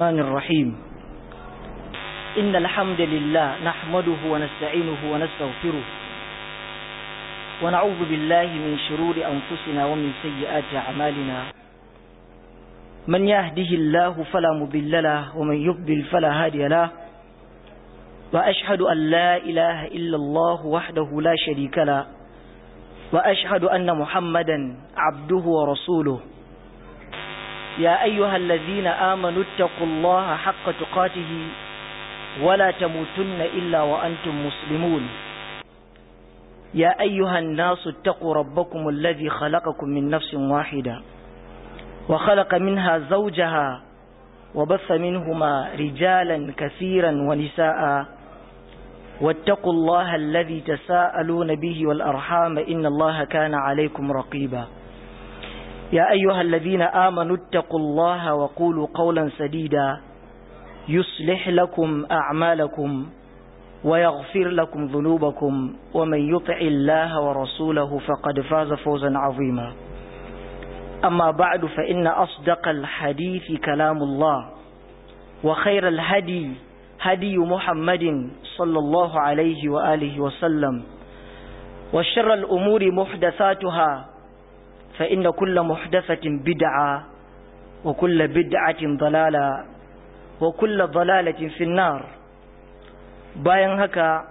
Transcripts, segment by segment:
الرحمن الرحيم إن الحمد لله نحمده ونستعينه ونستغفره ونعوذ بالله من شرور أنفسنا ومن سيئات أعمالنا من يهده الله فلا مضل له ومن يضلل فلا هادي له وأشهد أن لا إله إلا الله وحده لا شريك له وأشهد أن محمدا عبده ورسوله يا أيها الذين آمنوا اتقوا الله حق تقاته ولا تموتن إلا وأنتم مسلمون يا أيها الناس اتقوا ربكم الذي خلقكم من نفس واحدة وخلق منها زوجها وبث منهما رجالا كثيرا ونساء واتقوا الله الذي تساءلون به والأرحام إن الله كان عليكم رقيبا يا أيها الذين آمنوا اتقوا الله وقولوا قولا سديدا يصلح لكم أعمالكم ويغفر لكم ذنوبكم ومن يطع الله ورسوله فقد فاز فوزا عظيما أما بعد فإن أصدق الحديث كلام الله وخير الهدي هدي محمد صلى الله عليه وآله وسلم وشر الأمور محدثاتها فإن كل محدثة بدعة وكل بدعة ضلالة وكل ضلالة في النار bayan haka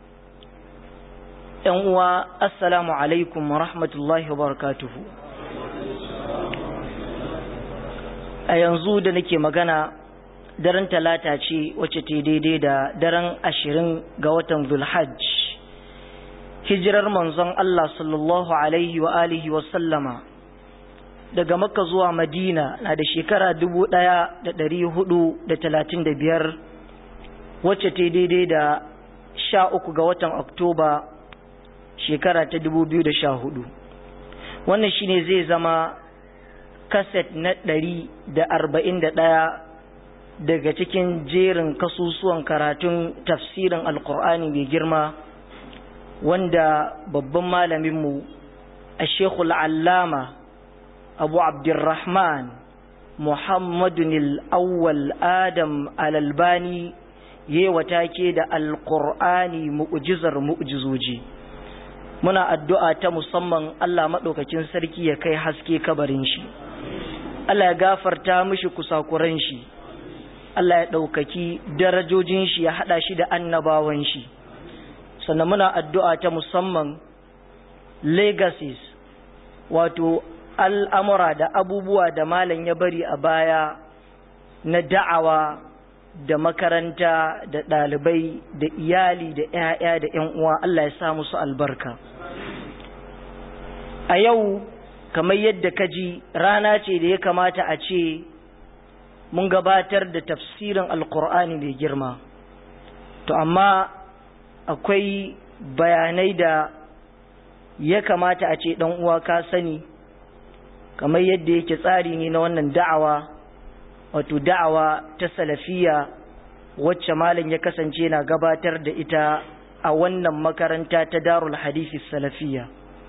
‘yan uwa assalamu alaikum wa rahmatullahi wa barakatuhu a yanzu da nake magana daren talata ce wacce ta daidai da daren ashirin ga watan zulhajj hijirar manzon Allah sallallahu alaihi wa alihi wa sallama daga makka zuwa madina na da shekara dubu ɗaya da ɗari hudu da talatin da biyar wacce ta daidai da sha uku ga watan oktoba shekara ta dubu biyu da sha hudu wannan shine zai zama kaset na ɗari da arba'in da ɗaya daga cikin jerin kasusuwan karatun tafsirin alkur'ani mai girma wanda babban malaminmu a shekul allama abu abdurrahman muhammadun al'awwal adam alalbani yewa take da alkur'ani mu'jizar mu'jizoji muna addu'a ta musamman Allah maɗaukakin sarki ya kai haske kabarin shi Allah ya gafarta mishi kusakuran shi Allah ya ɗaukaki darajojin shi ya haɗa shi da annabawan shi sannan muna addu'a ta musamman legacies wato al'amura da abubuwa da malam ya bari a baya na da'awa da makaranta da ɗalibai da iyali da ‘ya'ya da ‘yan uwa Allah ya sa musu albarka a yau kamar yadda ka ji rana ce da ya kamata a ce mun gabatar da tafsirin alkur'ani mai girma to amma akwai bayanai da ya kamata a ce ɗan uwa ka sani kamar yadda yake tsari ne na wannan da'awa wato da'awa ta salafiya wacce malam ya kasance na gabatar da ita a wannan makaranta ta darul hadisi salafiya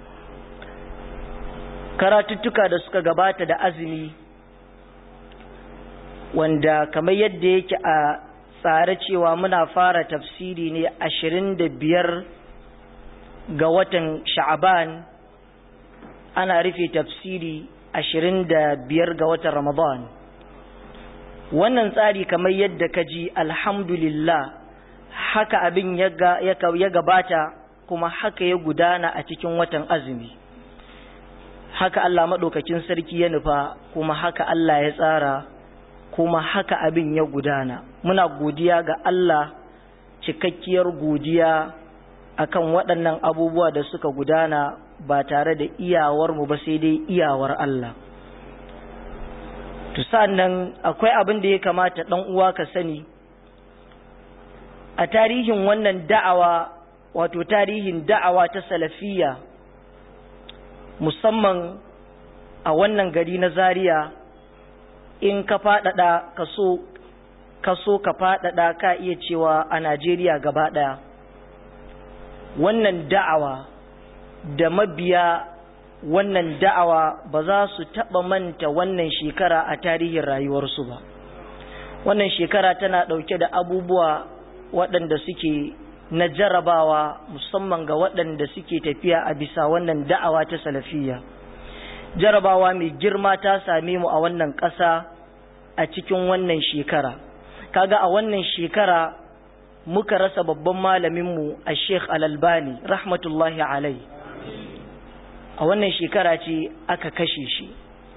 karatuttuka da suka gabata da azumi wanda kamar yadda yake a tsare cewa muna fara tafsiri ne ashirin da biyar ga watan sha'aban ana rufe tafsiri ashirin da biyar ga watan ramadan wannan tsari kamar yadda ka ji alhamdulillah haka abin ya gabata kuma haka ya gudana a cikin watan azumi haka Allah maɗaukakin sarki ya nufa kuma haka Allah ya tsara kuma haka abin ya gudana muna godiya ga Allah cikakkiyar godiya akan waɗannan abubuwa da suka gudana ba tare da iyawarmu ba sai dai iyawar Allah to nan akwai abin da ya kamata ɗan uwa ka sani a tarihin wannan da'awa wato tarihin da'awa ta salafiya musamman a wannan gari na zaria in ka faɗaɗa kaso kaso ka faɗaɗa ka iya cewa a najeriya gaba ɗaya wannan da'awa da mabiya wannan da'awa ba za su taɓa manta wannan shekara a tarihin rayuwarsu ba wannan shekara tana ɗauke da abubuwa waɗanda suke na jarabawa musamman ga waɗanda suke tafiya a bisa wannan da'awa ta salafiyya jarabawa mai girma ta same mu a wannan ƙasa a cikin wannan shekara kaga a wannan shekara muka rasa babban malaminmu a sheikh alalbani rahmatullahi alai a wannan shekara ce aka kashe shi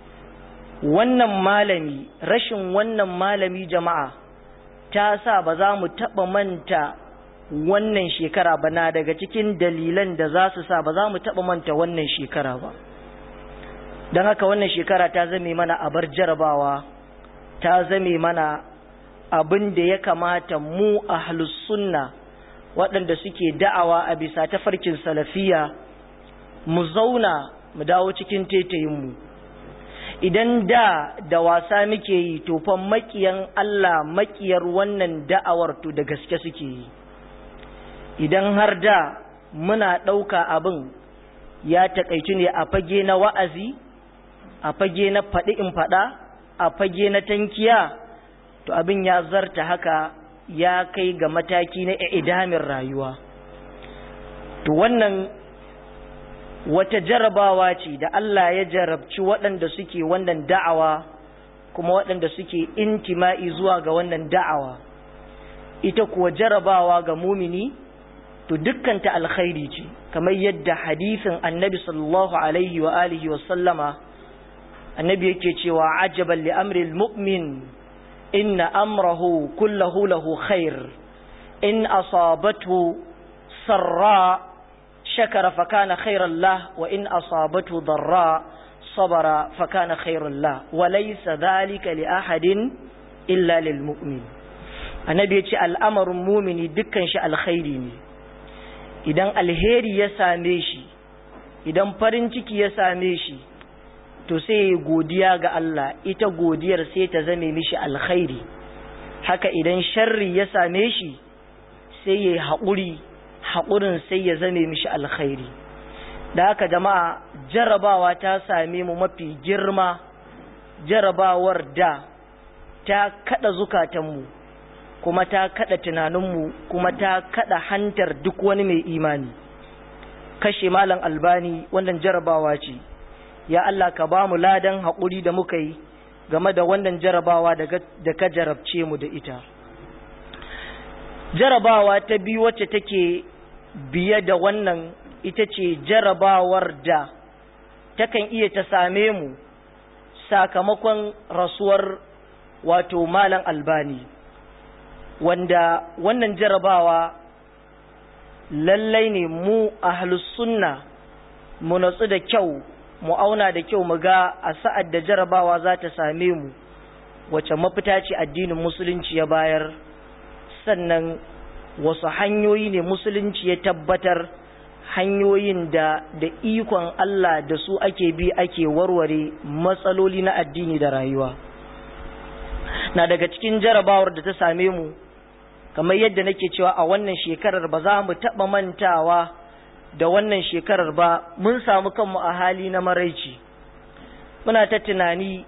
wannan malami rashin wannan malami jama'a ta sa ba za mu taɓa manta wannan shekara ba na daga cikin dalilan da za su sa ba za mu taɓa manta wannan shekara ba don haka wannan shekara ta zame mana abar jarabawa ta zame mana abin da ya kamata mu a sunna waɗanda suke da'awa a bisa tafarkin salafiya mu zauna mu dawo cikin tetayinmu idan da da wasa muke yi tofan makiyan Allah makiyar wannan da'awar to da gaske suke yi idan har da muna ɗauka abin ya taƙaitu ne a fage na wa'azi a fage na faɗi in faɗa a fage na tankiya to abin ya zarta haka ya kai ga mataki na idamin rayuwa to wannan wata jarabawa ce da Allah ya jarabci waɗanda suke wannan da'awa kuma waɗanda suke intima'i zuwa ga wannan da'awa ita kuwa jarabawa ga mumini to dukkanta alkhairi ce kamar yadda hadisin annabi sallallahu alaihi wa alihi wa sallama annabi yake cewa ajaban li amril mu'min inna amrahu kullahu lahu khair in asabathu sarra shakara fakana khairan lah wa in asabathu darra sabara fakana khairan lah wa laysa dhalika li ahadin illa lil mu'min annabi yace al'amarin mumini dukkan shi alkhairi ne idan alheri ya same shi idan farin ciki ya same shi to sai ya godiya ga Allah ita godiyar sai ta zame mishi alkhairi haka idan sharri ya same shi sai ya haƙuri haƙurin sai ya zame mishi alkhairi da haka jama'a jarabawa ta same mu mafi girma jarabawar da ta kada zukatanmu kuma ta kada tunaninmu kuma ta kada hantar duk wani mai imani kashe malam albani wannan jarabawa ce ya Allah ka ba mu ladan haƙuri da muka yi game da wannan jarabawa da ka jarabce mu da ita jarabawa ta biyu wacce take biye da wannan ita ce jarabawar da takan iya ta same mu sakamakon rasuwar wato malam albani wanda wannan jarabawa lallai ne mu ahlus sunna mu natsu da kyau mu auna da kyau mu ga a sa'ad da jarabawa za ta same mu wace mafita ce addinin musulunci ya bayar sannan wasu hanyoyi ne musulunci ya tabbatar hanyoyin da da ikon Allah da su ake bi ake warware matsaloli na addini da rayuwa na daga cikin jarabawar da ta same mu kamar yadda nake cewa a wannan shekarar ba za mu taɓa mantawa da wannan shekarar ba mun samu kanmu a hali na maraici muna ta tunani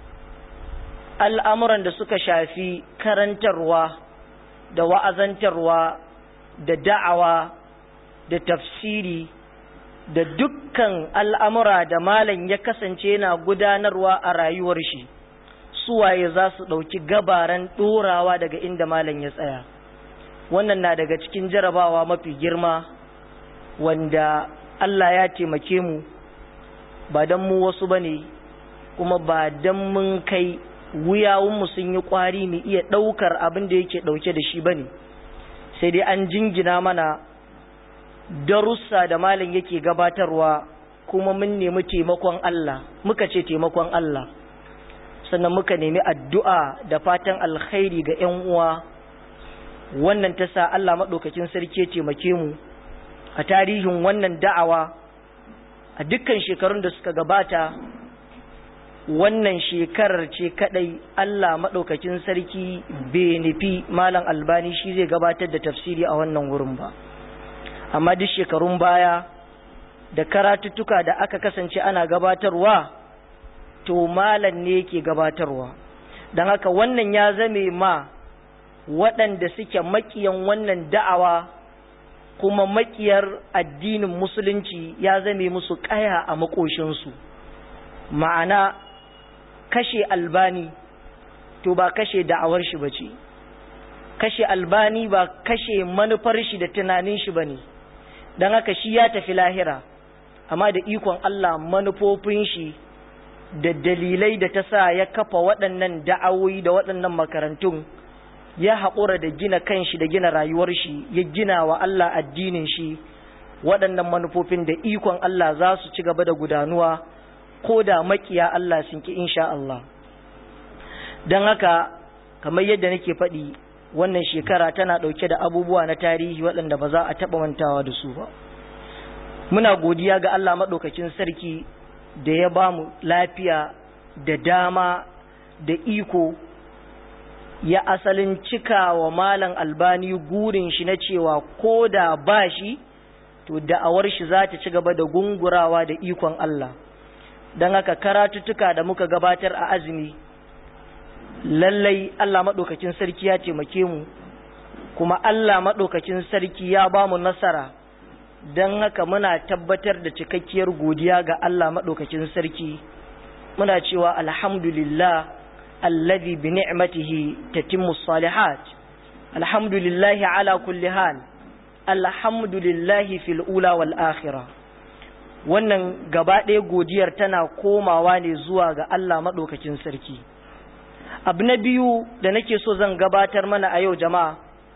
al'amuran da suka shafi karantarwa da wa'azantarwa da da'awa da tafsiri da dukkan al'amura da malam ya kasance yana gudanarwa a rayuwar shi suwaye za su ɗauki gabaran ɗorawa daga inda malam ya tsaya wannan na daga cikin jarabawa mafi girma wanda Allah ya taimake mu ba don mu wasu ba ne kuma ba don mun kai wuyawunmu sun yi ƙwari mu iya ɗaukar abin da yake ɗauke da shi ba ne sai dai an jingina mana darussa da malam yake gabatarwa kuma mun nemi taimakon Allah muka ce taimakon Allah sannan muka nemi addu'a da fatan alkhairi ga ‘yan uwa wannan ta sa Allah maɗaukakin sarki ya taimake mu a tarihin wannan da'awa a dukkan shekarun da suka gabata wannan shekarar ce kadai Allah maɗaukakin sarki bai nufi malam albani shi zai gabatar da tafsiri a wannan wurin ba amma duk shekarun baya da karatuttuka da aka kasance ana gabatarwa to malam ne yake gabatarwa don haka wannan ya zame ma waɗanda suke makiyan wannan da'awa kuma makiyar addinin musulunci ya zame musu ƙaya a makoshinsu ma'ana kashe albani to ba kashe da'awar shi ba ce kashe albani ba kashe manufar shi da tunanin shi ba ne don haka shi ya tafi lahira amma da ikon Allah manufofin shi da dalilai da ta sa ya kafa waɗannan da'awoyi da waɗannan makarantun ya haƙura da gina kanshi da gina rayuwar shi ya gina wa Allah addinin shi waɗannan manufofin da ikon Allah za su ci gaba da gudanuwa ko da makiya Allah sun ki insha Allah don haka kamar yadda nake faɗi wannan shekara tana ɗauke da abubuwa na tarihi waɗanda ba za a taɓa mantawa da su ba muna godiya ga Allah maɗaukakin sarki da ya ba mu lafiya da dama da iko ya asalin cika wa malam albani gurin shi na cewa ko da ba shi to da'awar shi za ta ci gaba da gungurawa da ikon Allah don haka karatuttuka da muka gabatar a azumi lallai Allah maɗaukakin sarki ya taimake mu kuma Allah maɗaukakin sarki ya ba mu nasara don haka muna tabbatar da cikakkiyar godiya ga Allah maɗaukakin sarki muna cewa alhamdulillah alladhi bi ni'matihi tatimmu salihat alhamdulillahi ala kulli hal alhamdulillahi fil ula wal akhirah wannan gaba ɗaya godiyar tana komawa ne zuwa ga Allah maɗaukakin sarki abu na biyu da nake so zan gabatar mana a yau jama'a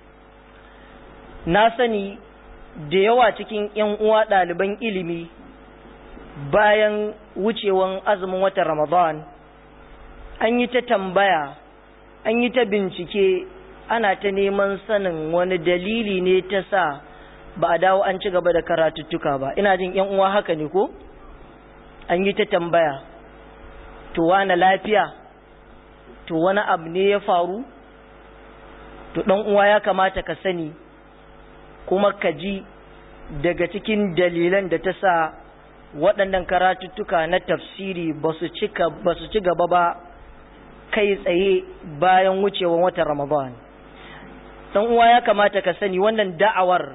na sani da yawa cikin 'yan uwa ɗaliban ilimi bayan wucewan azumin watan ramadan an yi ta tambaya an yi ta bincike ana ta neman sanin wani dalili ne ta sa ba a dawo an ci gaba da karatuttuka ba ina jin 'yan uwa haka ne ko an yi ta tambaya to wani lafiya to wani abu ne ya faru to ɗan uwa ya kamata ka sani kuma ka ji daga cikin dalilan da ta sa waɗannan karatuttuka na tafsiri ba su ci gaba ba kai tsaye bayan wucewan watan ramadan ɗan uwa ya kamata ka sani wannan da'awar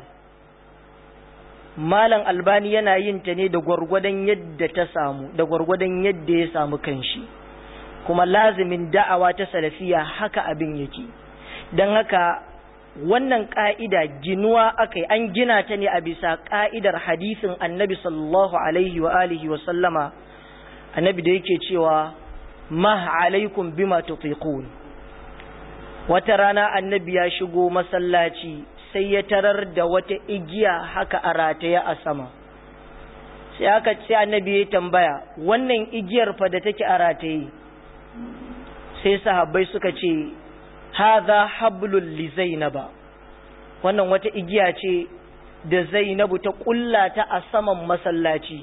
malam albani yana yin ta ne da gwargwadon yadda ta samu da gwargwadon yadda ya samu kanshi kuma lazimin da'awa ta salafiya haka abin yake don haka wannan ƙa'ida ginuwa aka an gina ta ne a bisa ƙa'idar hadisin annabi sallallahu alaihi wa alihi wa sallama annabi da yake cewa ma alaikum bima tutiqun wata rana annabi ya shigo masallaci sai ya tarar da wata igiya haka a rataye a sama sai aka ce annabi ya tambaya wannan igiyar fa da take a rataye sai sahabbai suka ce hadha hablul li zainaba wannan wata igiya ce da zainabu ta kulla ta a saman masallaci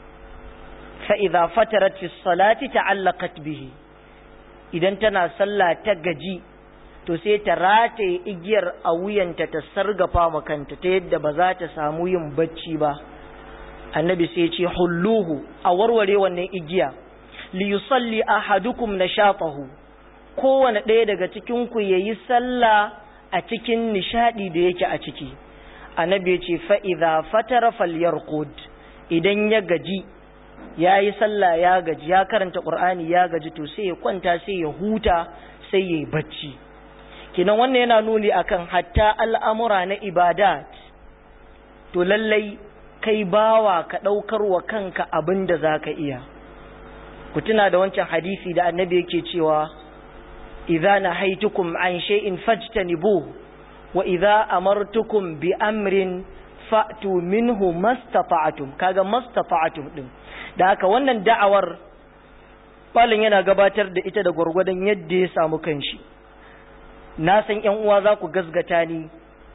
fa idza fatarat fi salati ta'allaqat bihi idan tana sallah ta gaji to sai ta rataye igiyar a wuyanta ta sargafa makanta ta yadda ba za ta samu yin bacci ba annabi sai ce hulluhu a warware wannan igiya li yusalli ahadukum nashatahu kowane ɗaya daga cikin ku yayi sallah a cikin nishadi da yake a ciki annabi ya ce fa idza fatara falyarqud idan ya gaji yayi sallah ya gaji ya karanta qur'ani ya gaji to sai ya kwanta sai ya huta sai yayi bacci kinan wannan yana nuni akan hatta al'amura na ibadat to lallai kai bawa ka ɗaukar wa kanka abin da za ka iya ku tuna da wancan hadisi da annabi yake cewa idza nahaitukum an shay'in fajtanibuhu wa idza amartukum bi amrin fa'tu minhu mastata'tum kaga mastata'tum din da haka wannan da'awar balin yana gabatar da ita da gwargwadon yadda ya samu kanshi na san ‘yan uwa za ku gazgata ni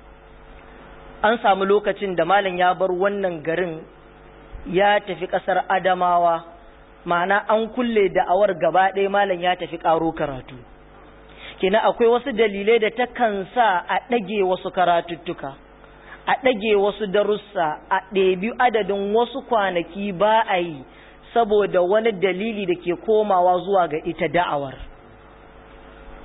an samu lokacin da malam ya bar wannan garin ya tafi ƙasar adamawa ma'ana an kulle da'awar gaba ɗaya malam ya tafi ƙaro karatu kina akwai wasu dalilai da takan sa a ɗage wasu karatuttuka a ɗage wasu darussa a ɗebi adadin wasu kwanaki ba a yi saboda wani dalili da ke komawa zuwa ga ita da'awar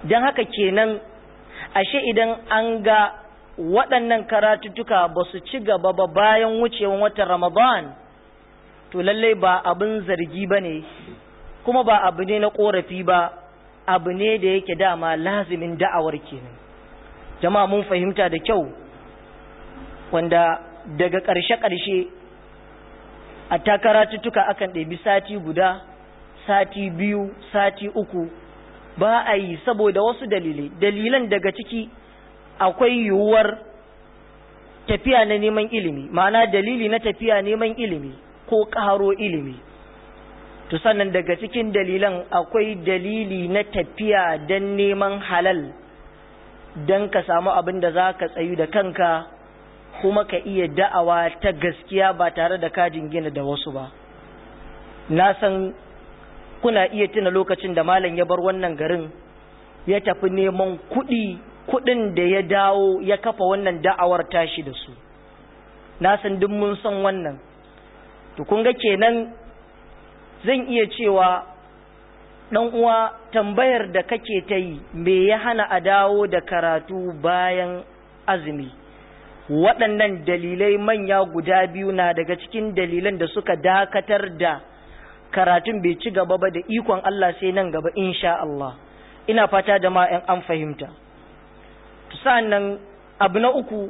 don haka kenan ashe idan an ga waɗannan karatuttuka ba su ci gaba ba bayan wucewan watan ramadan to lallai ba abin zargi ba ne kuma ba abu ne na ƙorafi ba abu ne da yake dama lazimin da'awar kenan jama'a mun fahimta da kyau wanda daga ƙarshe-ƙarshe a takaratuttuka akan ɗabi sati guda sati biyu sati uku ba a yi saboda wasu dalilai dalilan daga ciki akwai yiwuwar tafiya na neman ilimi ma'ana dalili na tafiya neman ilimi ko ƙaro ilimi to sannan daga cikin dalilan akwai dalili na tafiya don neman halal don ka samu abin da za ka tsayu da kanka kuma ka iya da'awa ta gaskiya ba tare da kajin gina da wasu ba na san kuna iya tuna lokacin da malam ya bar wannan garin ya tafi neman kuɗi kuɗin da ya dawo ya kafa wannan da'awar tashi da su na san duk mun san wannan to kun ga kenan zan iya cewa ɗan uwa tambayar da kake ta yi me ya hana a dawo da karatu bayan azumi waɗannan dalilai manya guda biyu na daga cikin dalilan da suka dakatar da karatun bai ci gaba ba da ikon Allah sai nan gaba insha Allah ina fata da ma'an an fahimta sa'annan abu na uku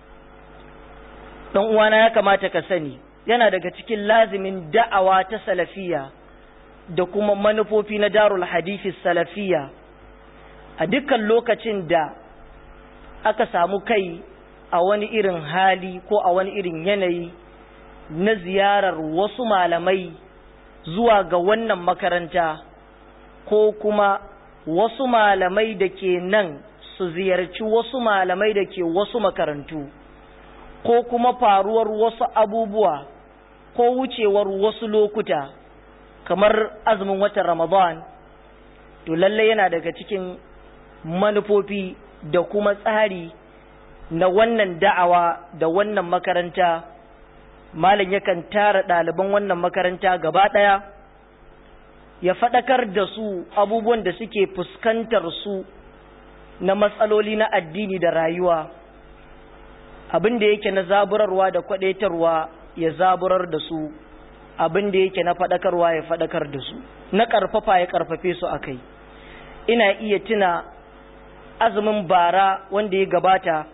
ɗan uwana ya kamata ka sani yana daga cikin lazimin da'awa ta salafiya da kuma manufofi na darul hadisi salafiya a dukkan lokacin da aka samu kai a wani irin hali ko a wani irin yanayi na ziyarar wasu malamai zuwa ga wannan makaranta ko kuma wasu malamai da ke nan su ziyarci wasu malamai da ke wasu makarantu ko kuma faruwar wasu abubuwa ko wucewar wasu lokuta kamar azumin watan ramadan to lallai yana daga cikin manufofi da kuma tsari na wannan da'awa da wannan makaranta malam yakan tara ɗaliban wannan makaranta gaba ɗaya ya faɗakar da su abubuwan da suke fuskantar su na matsaloli na addini da rayuwa abin da yake na zaburarwa da kwadaitarwa ya zaburar da su abin da yake na faɗakarwa ya faɗakar da su na ƙarfafa ya ƙarfafe su a kai ina iya tuna azumin bara wanda ya gabata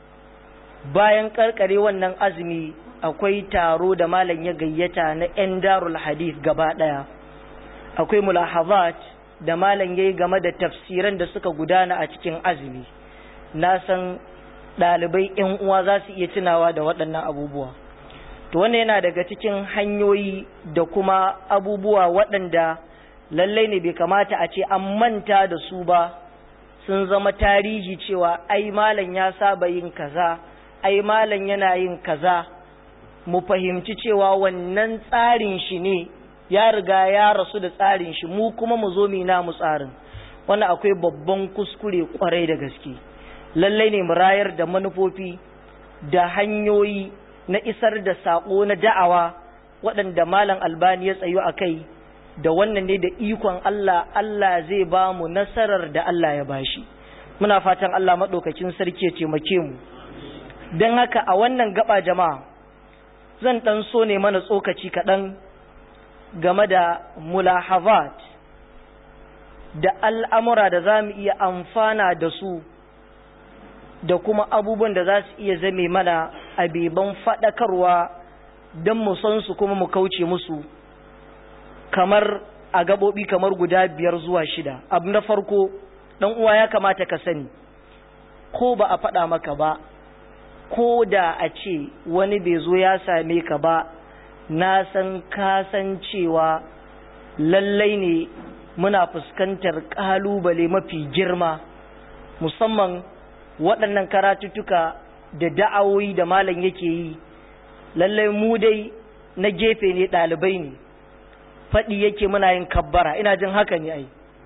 bayan ƙarƙare wannan azumi akwai taro da malam ya gayyata na 'yan darul hadith gaba ɗaya akwai mulahazat da malam ya yi game da tafsiran da suka gudana a cikin azumi na san ɗalibai 'yan uwa za su iya tunawa da waɗannan abubuwa to wannan yana daga cikin hanyoyi da kuma abubuwa waɗanda lallai ne bai kamata a ce an manta da su ba sun zama tarihi cewa ai malam ya saba yin kaza ai malam yana yin kaza mu fahimci cewa wannan tsarin shi ne ya riga ya rasu da tsarin shi mu kuma mu zo mu namu tsarin wannan akwai babban kuskure kwarai da gaske lallai ne mu rayar da manufofi da hanyoyi na isar da sako na da'awa waɗanda malam albani ya tsayo a kai da wannan ne da ikon Allah Allah zai ba mu nasarar da Allah ya bashi muna fatan Allah maɗaukakin sarki ya taimake mu don haka a wannan gaba jama'a zan ɗan so ne mana tsokaci kaɗan game da mulahazat da al'amura da za mu iya amfana da su da kuma abubuwan da za su iya zame mana abeban faɗakarwa don mu san su kuma mu kauce musu kamar a gaɓoɓi kamar guda biyar zuwa shida abu na farko ɗan uwa ya kamata ka sani ko ba a faɗa maka ba ko da a ce wani bai zo ya same ka ba na san kasancewa lallai ne muna fuskantar ƙalubale mafi girma musamman waɗannan karatuttuka da da'awoyi da malam yake yi lallai mu dai na gefe ne ɗalibai ne faɗi yake muna yin kabbara ina jin haka ne ai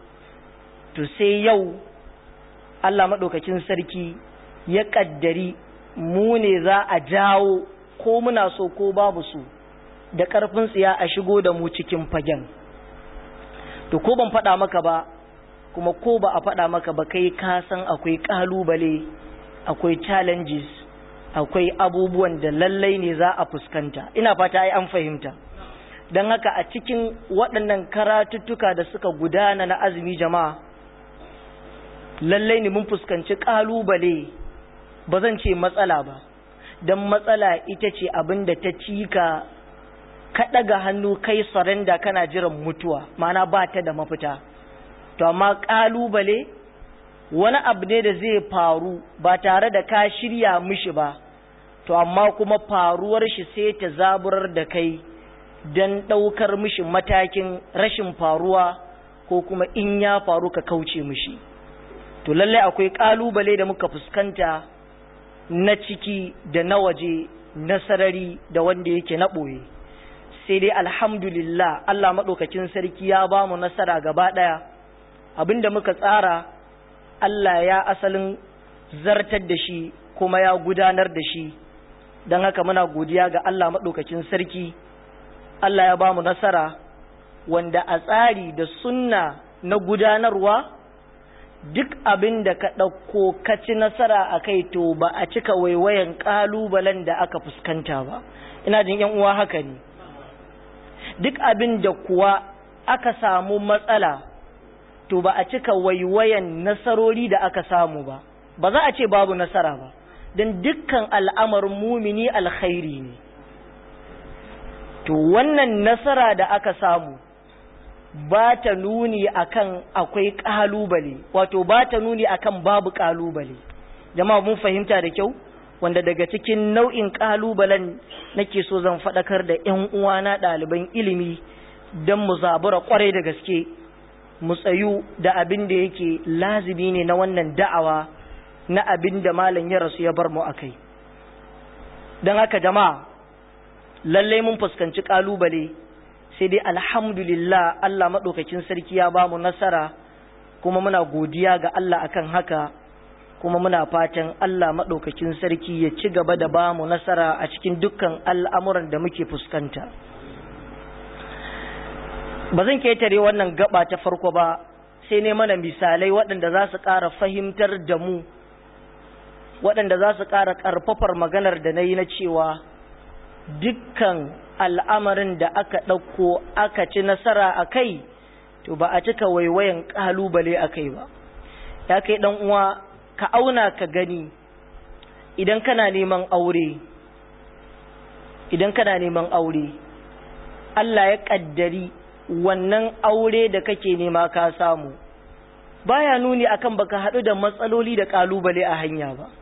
to sai yau Allah maɗaukakin sarki ya ƙaddari mu ne za a jawo ko muna so ko babu su da ƙarfin tsiya a shigo da mu cikin fagen to ko ban faɗa maka ba kuma ko ba a faɗa maka ba kai ka san akwai ƙalubale akwai challenges akwai abubuwan da lallai ne za a fuskanta ina fata ai an fahimta don haka a cikin waɗannan karatuttuka da suka gudana na azumi jama'a lallai ne mun fuskanci ƙalubale ba zan ce matsala ba don matsala ita ce abin da ta cika ka ɗaga hannu kai saranda kana jiran mutuwa mana ba ta da mafita to amma ƙalubale wani abu ne da zai faru ba tare da ka shirya mishi ba to amma kuma faruwar shi sai ta zaburar da kai don ɗaukar mishi matakin rashin faruwa ko kuma in ya faru ka kauce mishi to lallai akwai ƙalubale da muka fuskanta na ciki da na waje na sarari da wanda yake na ɓoye sai dai alhamdulillah Allah maɗaukakin sarki ya ba mu nasara gaba ɗaya abinda muka tsara Allah ya asalin zartar da shi kuma ya gudanar da shi don haka muna godiya ga Allah maɗaukakin sarki Allah ya ba mu nasara wanda a tsari da sunna na gudanarwa duk abin da ka ɗauko ka ci nasara a kai to ba a cika waiwayan ƙalubalen da aka fuskanta ba ina jin yan uwa haka ne duk abin da kuwa aka samu matsala to ba a cika waiwayan nasarori da aka samu ba ba za a ce babu nasara ba don dukkan al'amarin mumini alkhairi ne to wannan nasara da aka samu ba ta nuni akan akwai kalubale wato ba ta nuni akan babu kalubale jama'a mun fahimta da kyau wanda daga cikin nau'in kalubalen nake so zan faɗakar da ƴan uwana ɗaliban ilimi don mu zabura kwarai da gaske mu tsayu da abin da yake lazimi ne na wannan da'awa na abin da malam ya rasu ya bar mu akai don haka jama'a lallai mun fuskanci kalubale sai dai alhamdulillah Allah maɗaukakin sarki ya ba mu nasara kuma muna godiya ga Allah akan haka kuma muna fatan Allah maɗaukakin sarki ya ci gaba da ba mu nasara a cikin dukkan al'amuran da muke fuskanta ba zan ketare wannan gaba ta farko ba sai ne mana misalai waɗanda za su ƙara fahimtar da mu waɗanda za su ƙara ƙarfafar maganar da na yi na cewa dukkan al'amarin da aka ɗauko aka ci nasara a kai to ba a cika waiwayan ƙalubale a kai ba ya kai ɗan uwa ka auna ka gani idan kana neman aure idan kana neman aure Allah ya ƙaddari wannan aure da kake nema ka samu baya nuni akan baka haɗu da matsaloli da ƙalubale a hanya ba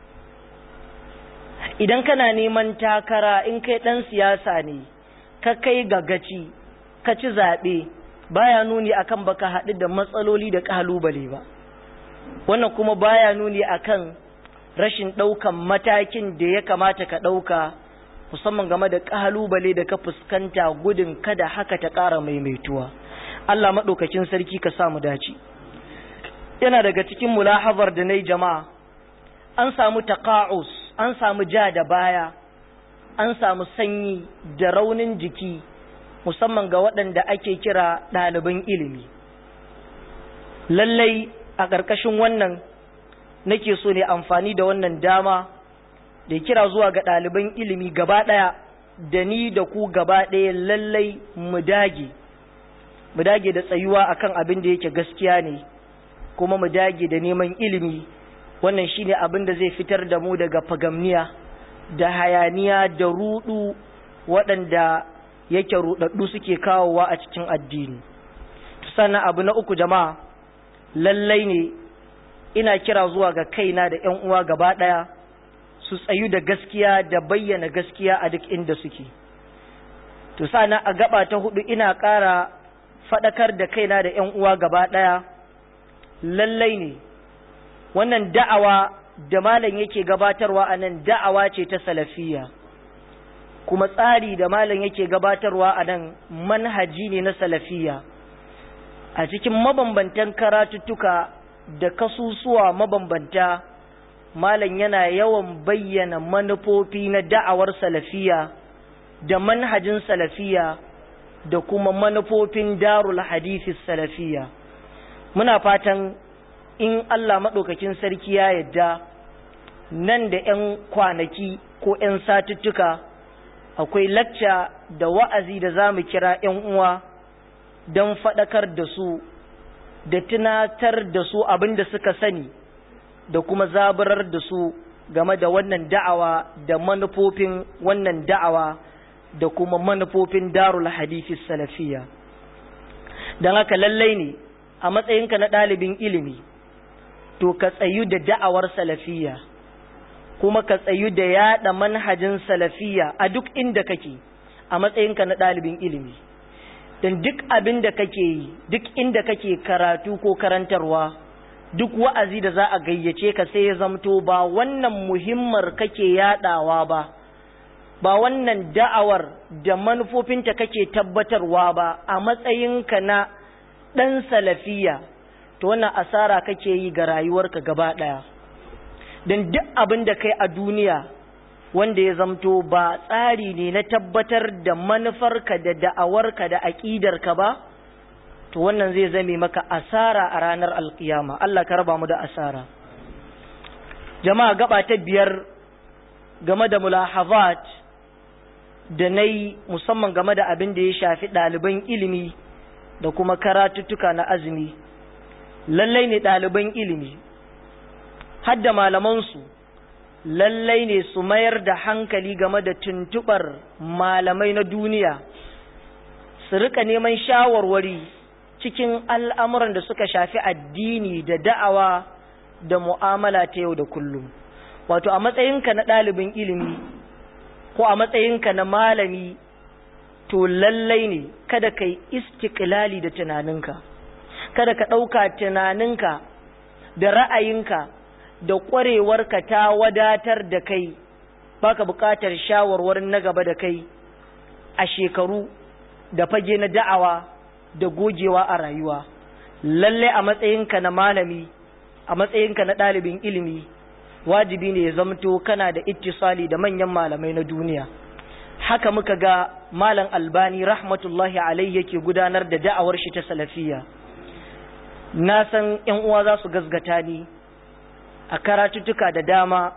idan kana neman takara in kai ɗan siyasa ne ka kai gagaci ka ci zaɓe baya nuni akan baka haɗu da matsaloli da ƙalubale ba wannan kuma baya nuni akan rashin ɗaukan matakin da ya kamata ka ɗauka musamman game da ƙalubale da ka fuskanta gudun kada haka ta ƙara maimaituwa Allah maɗaukakin sarki ka samu dace yana daga cikin mulahazar da na yi jama'a an samu taƙa'us an samu ja da baya an samu sanyi da raunin jiki musamman ga waɗanda ake kira ɗaliban ilimi lallai a ƙarƙashin wannan nake so ne amfani da wannan dama da kira zuwa ga ɗaliban ilimi gaba ɗaya da ni da ku gaba ɗaya lallai mu dage mu dage da tsayuwa akan abin da yake gaskiya ne kuma mu dage da neman ilimi wannan shine abin da zai fitar da mu daga fagamniya da hayaniya da rudu waɗanda yake rudaddu suke kawowa a cikin addini sannan abu na uku jama'a lallai ne ina kira zuwa ga kaina da ƴan uwa gaba ɗaya su tsayu da gaskiya da bayyana gaskiya a duk inda suke to sannan a gaba ta hudu ina ƙara faɗakar da kaina da ƴan uwa gaba ɗaya lallai ne wannan da'awa da malam yake gabatarwa a nan da'awa ce ta salafiya kuma tsari da malam yake gabatarwa a nan manhaji ne na salafiya a cikin mabambantan karatuttuka da kasusuwa mabambanta malam yana yawan bayyana manufofi na da'awar salafiya da manhajin salafiya da kuma manufofin darul hadisi salafiya muna fatan in Allah maɗaukakin sarki ya yadda nan da 'yan kwanaki ko 'yan satuttuka akwai lacca da wa'azi da za mu kira 'yan uwa don faɗakar da su da tunatar da su abin da suka sani da kuma zaburar da su game da wannan da'awa da manufofin wannan da'awa da kuma manufofin darul hadithi salafiya don haka lallai ne a matsayinka na ɗalibin ilimi to ka tsayu da da'awar salafiya kuma ka tsayu da yaɗa manhajin salafiya a duk inda kake a matsayinka na ɗalibin ilimi don duk abin da kake yi duk inda kake karatu ko karantarwa duk wa'azi da za a gayyace ka sai ya zamto ba wannan muhimmar kake yaɗawa ba ba wannan da'awar da manufofinta kake tabbatarwa ba a matsayinka na ɗan salafiya to wannan asara kake yi ga rayuwarka gaba ɗaya don duk abin da kai a duniya wanda ya zamto ba tsari ne na tabbatar da manufarka da da'awarka da aƙidarka ba to wannan zai zame maka asara a ranar alkiyama Allah ka raba mu da asara jama'a gaba ta biyar game da mulahazat da na yi musamman game da abin da ya shafi ɗaliban ilimi da kuma karatuttuka na azumi lallai ne ɗaliban ilimi hadda malamansu lallai ne su mayar da hankali game da tuntubar malamai na duniya su rika neman shawarwari cikin al'amuran da suka shafi addini da da'awa da mu'amala ta yau da kullum wato a matsayinka na ɗalibin ilimi ko a matsayinka na malami to lallai ne kada ka yi istiklali da tunaninka kada ka ɗauka tunaninka da ra'ayinka da ƙwarewarka ta wadatar da kai baka buƙatar shawarwarin na gaba da kai a shekaru da fage na da'awa da gogewa a rayuwa lalle a matsayinka na malami a matsayinka na ɗalibin ilimi wajibi ne ya zamto kana da ittisali da manyan malamai na duniya haka muka ga malam albani rahmatullahi alai yake gudanar da da'awar shi ta salafiya na san yan uwa za su gazgata ni a karatuttuka da dama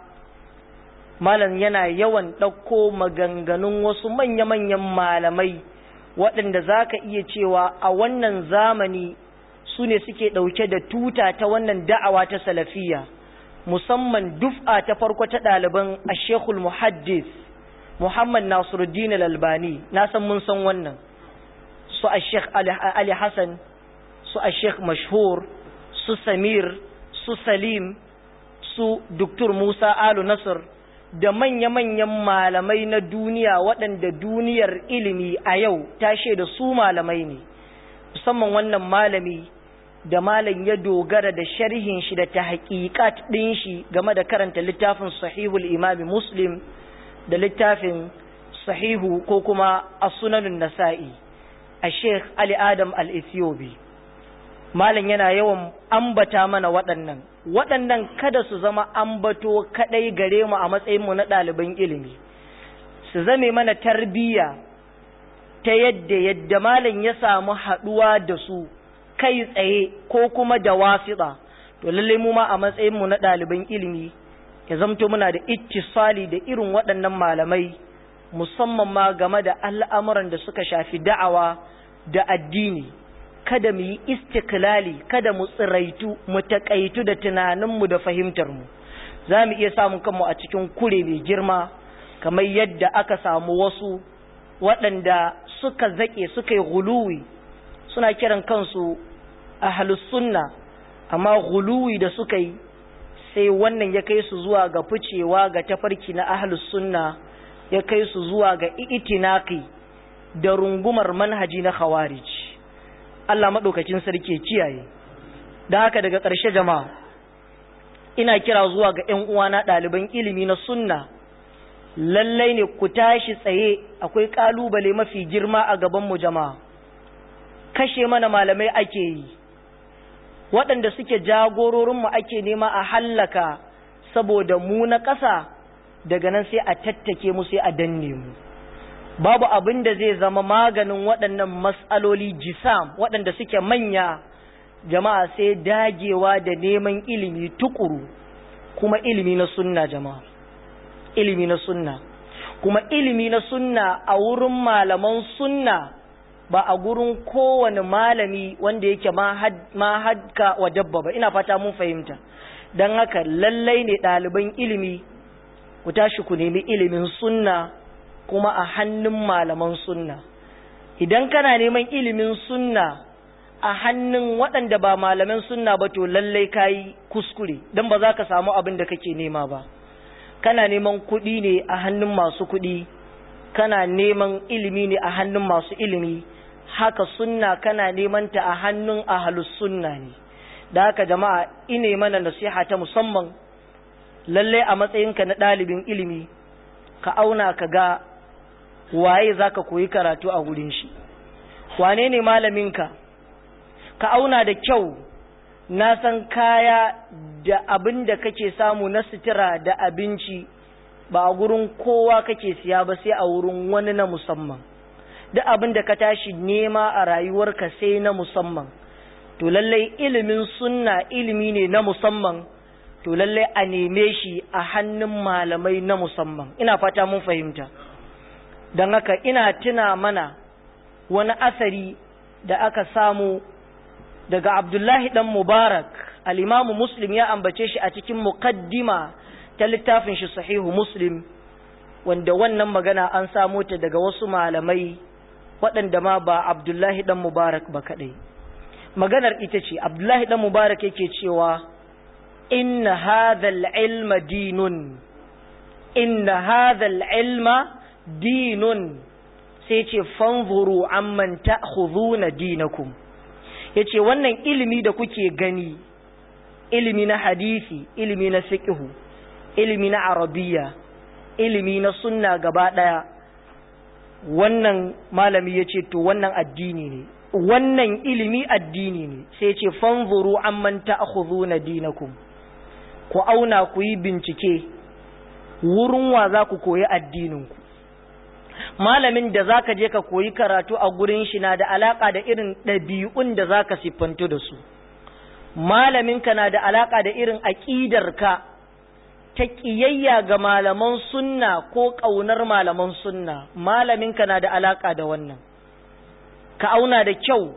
malam yana yawan ɗauko maganganun wasu manya-manyan malamai waɗanda za ka iya cewa a wannan zamani su ne suke ɗauke da tuta ta wannan da'awa ta salafiya musamman duf'a ta farko ta ɗaliban ashekul muhaddis muhammad nasiruddin al-albani na san mun san wannan su ashek ali hassan su ashek mashhur su samir su salim su duktur musa alu nasir da manya-manyan malamai na duniya waɗanda duniyar ilimi a yau ta da su malamai ne musamman wannan malami da malam ya dogara da sharhin shi da ta haƙiƙat ɗin shi game da karanta littafin sahihul imami muslim da littafin sahihu ko kuma a sunanin nasa'i a sheikh ali adam al-ethiopi malam yana yawan ambata mana waɗannan waɗannan kada su zama ambato kaɗai gare mu a matsayinmu na ɗaliban ilimi su zame mana tarbiyya ta yadda yadda malam ya samu haɗuwa da su kai tsaye ko kuma da wasiɗa to lallai mu ma a matsayinmu na ɗaliban ilimi ya zamto muna da ittisali da irin waɗannan malamai musamman ma game da al'amuran da suka shafi da'awa da addini kada mu yi istiklali kada mu tsiraitu mu taƙaitu da tunaninmu da fahimtarmu za mu iya samun kanmu a cikin kure mai girma kamar yadda aka samu wasu waɗanda suka zaƙe suka yi guluwi suna kiran kansu a sunna amma guluwi da suka yi sai wannan ya kai su zuwa ga ficewa ga tafarki na ahlus sunna ya kai su zuwa ga itinaki da rungumar manhaji na khawarij Allah maɗaukacin sarki kiyaye da haka daga ƙarshe jama'a ina kira zuwa ga ƴan uwana ɗaliban ilimi na sunna lallai ne ku tashi tsaye akwai ƙalubale mafi girma a gaban mu jama'a kashe mana malamai ake yi waɗanda suke jagororinmu ake nema a hallaka saboda mu na ƙasa daga nan sai a tattake mu sai a danne mu babu abin da zai zama maganin waɗannan matsaloli jisam waɗanda suke manya jama'a sai dagewa da neman ilimi tukuru kuma ilimi na sunna jama'a ilimi na sunna kuma ilimi na sunna a wurin malaman sunna ba a gurin kowane malami wanda yake ma hadka wa dabba ba ina fata mun fahimta don haka lallai ne ɗaliban ilimi ku tashi ku nemi ilimin sunna kuma a hannun malaman sunna idan kana neman ilimin sunna a hannun waɗanda ba malaman sunna ba to lallai kayi kuskure don ba za ka samu abin da kake nema ba kana neman kuɗi ne a hannun masu kuɗi kana neman ilimi ne a hannun masu ilimi haka sunna kana neman ta a hannun ahlus sunna ne da haka jama'a ine mana nasiha ta musamman lalle a matsayinka na ɗalibin ilimi ka auna ka ga waye zaka koyi karatu a gurin shi wane ne malaminka ka auna da kyau na san kaya da abin da kake samu na sutura da abinci ba a gurin kowa kake siya ba sai a wurin wani na musamman duk abin da ka tashi nema a rayuwarka sai na musamman to lallai ilimin sunna ilimi ne na musamman to lallai a neme shi a hannun malamai na musamman ina fata mun fahimta don haka ina tuna mana wani asari da aka samu daga abdullahi dan mubarak al'imamu muslim ya ambace shi a cikin muqaddima ta littafin shi sahihu muslim wanda wannan magana an samo ta daga wasu malamai waɗanda ma ba abdullahi dan mubarak ba kaɗai maganar ita ce abdullahi dan mubarak yake cewa inna hadhal ilma dinun inna hadhal ilma dinun sai ce fanzuru amman ta'khudhuna dinakum yace wannan ilimi da kuke gani ilimi na hadisi ilimi na fiqhu ilimi na arabiya ilimi na sunna gaba daya wannan malami yace to wannan addini ne wannan ilimi addini ne sai ce fanzuru amman ta'khudhuna dinakum ku auna ku yi bincike wurin wa za ku koyi addininku malamin da zaka je ka koyi karatu a gurin shi na da alaka da irin ɗabi'un da zaka siffantu da su malaminka na da alaka da irin aƙidarka ta ƙiyayya ga malaman sunna ko ƙaunar malaman sunna malaminka na da alaka da wannan ka auna da kyau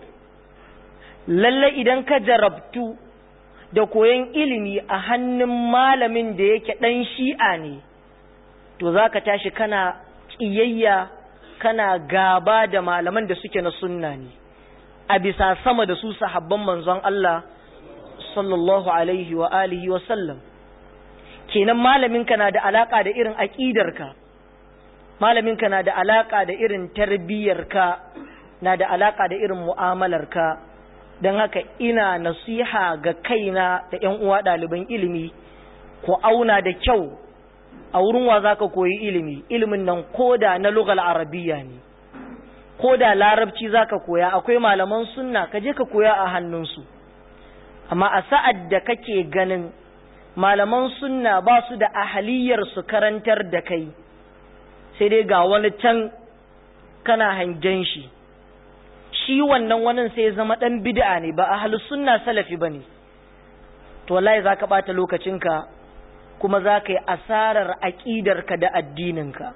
lalle idan ka jarabtu da koyon ilimi a hannun malamin da yake ɗan shi'a ne to za ka tashi kana ƙiyayya kana gaba da malaman da suke na sunna ne a bisa sama da su sahabban manzon Allah sallallahu alaihi wa alihi wa sallam kenan malaminka na da alaka da irin aƙidarka malaminka na da alaka da irin tarbiyyarka na da alaka da irin mu'amalarka don haka ina nasiha ga kaina da ‘yan uwa ɗaliban ilimi ku auna da kyau a wurin wa za ka koyi ilimi ilimin nan koda na lugal arabiya ne koda larabci za ka koya akwai malaman sunna ka je ka koya a hannunsu amma a sa'ad da kake ganin malaman sunna ba su da ahaliyar su karantar da kai sai dai ga wani can kana hangen shi shi wannan wani sai zama ɗan bid'a ne ba ahlus sunna salafi bane to wallahi zaka bata lokacinka kuma zaka yi asarar aqidarka da addininka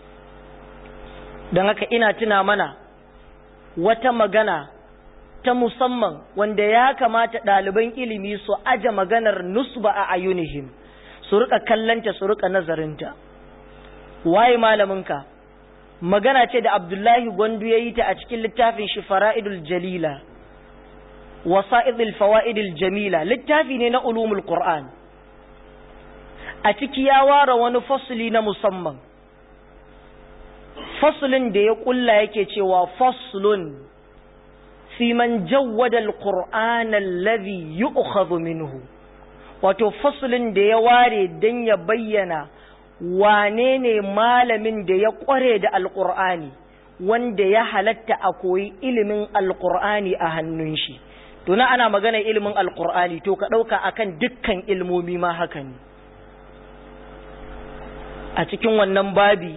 dan haka ina tuna mana wata magana ta musamman wanda ya kamata ɗaliban ilimi su aje maganar nusba a ayunihim su rika kallanta su rika nazarinta waye malaminka magana ce da Abdullahi Gwandu ya yi ta a cikin littafin shi fara'idul jalila wasa'idul fawa'idul jamila littafi ne na ulumul Qur'an a ciki ya ware wani fasuli na musamman fasulin da ya kulla yake cewa faslun fi man jawwada al-Qur'an alladhi yu'khadhu minhu wato fasulin da ya ware dan ya bayyana wane ne malamin da ya ƙware da alƙur'ani wanda ya halatta a koyi ilimin alƙur'ani a hannun shi tuna ana magana ilimin alƙur'ani to ka ɗauka akan dukkan ilmomi ma haka ne a cikin wannan babi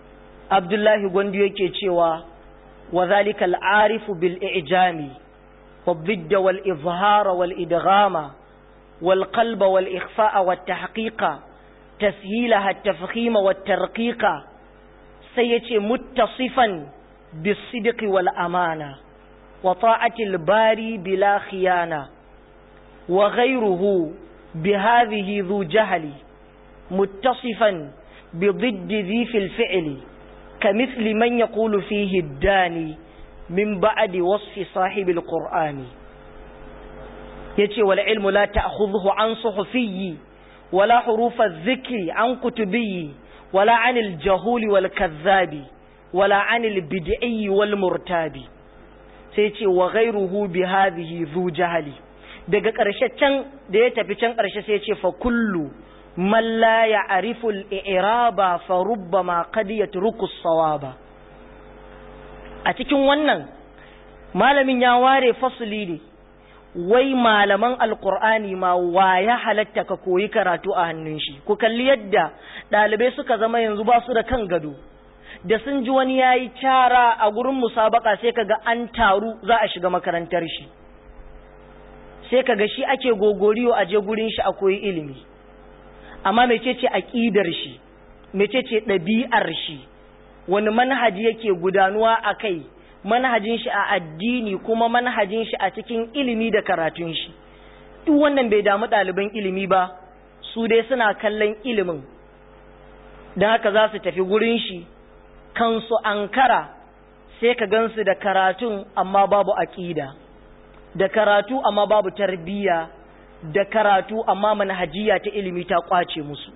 abdullahi gwandu yake cewa wa zalika al'arifu bil ijami والضد والإظهار والإدغام والقلب والإخفاء والتحقيق تسهيلها التفخيم والترقيق سيتي متصفا بالصدق والأمانة وطاعة الباري بلا خيانة وغيره بهذه ذو جهل متصفا بضد ذي في الفعل كمثل من يقول فيه الداني من بعد وصف صاحب القرآن يتي والعلم لا تأخذه عن صحفي ولا حروف الذكر عن كتبي ولا عن الجهول والكذاب ولا عن البدعي والمرتاب سيتي وغيره بهذه ذو جهل daga ƙarshe can da ya tafi can ƙarshe sai ce fa kullu man la ya'rifu al-i'raba fa rubbama qad yatruku as-sawaba a cikin wannan malamin ya ware fasuli ne wai malaman alkur'ani ma wa ya halatta ka koyi karatu a hannun shi ku kalli yadda ɗalibai suka zama yanzu ba su da kan gado da sun ji wani ya yi cara a gurin musabaka sai kaga an taru za a shiga makarantar shi sai kaga shi ake gogoriyo a je gurin shi a koyi ilimi amma mecece aƙidar shi mecece ɗabi'ar shi wani manhaji yake gudanuwa a kai manhajin shi a addini kuma manhajin shi a cikin ilimi da karatun shi duk wannan bai damu ɗaliban ilimi ba su dai suna kallon ilimin don haka za su tafi gurin shi kansu ankara sai ka gansu da karatun amma babu aƙida da karatu amma babu tarbiyya da karatu amma manhajiya ta ilimi ta kwace musu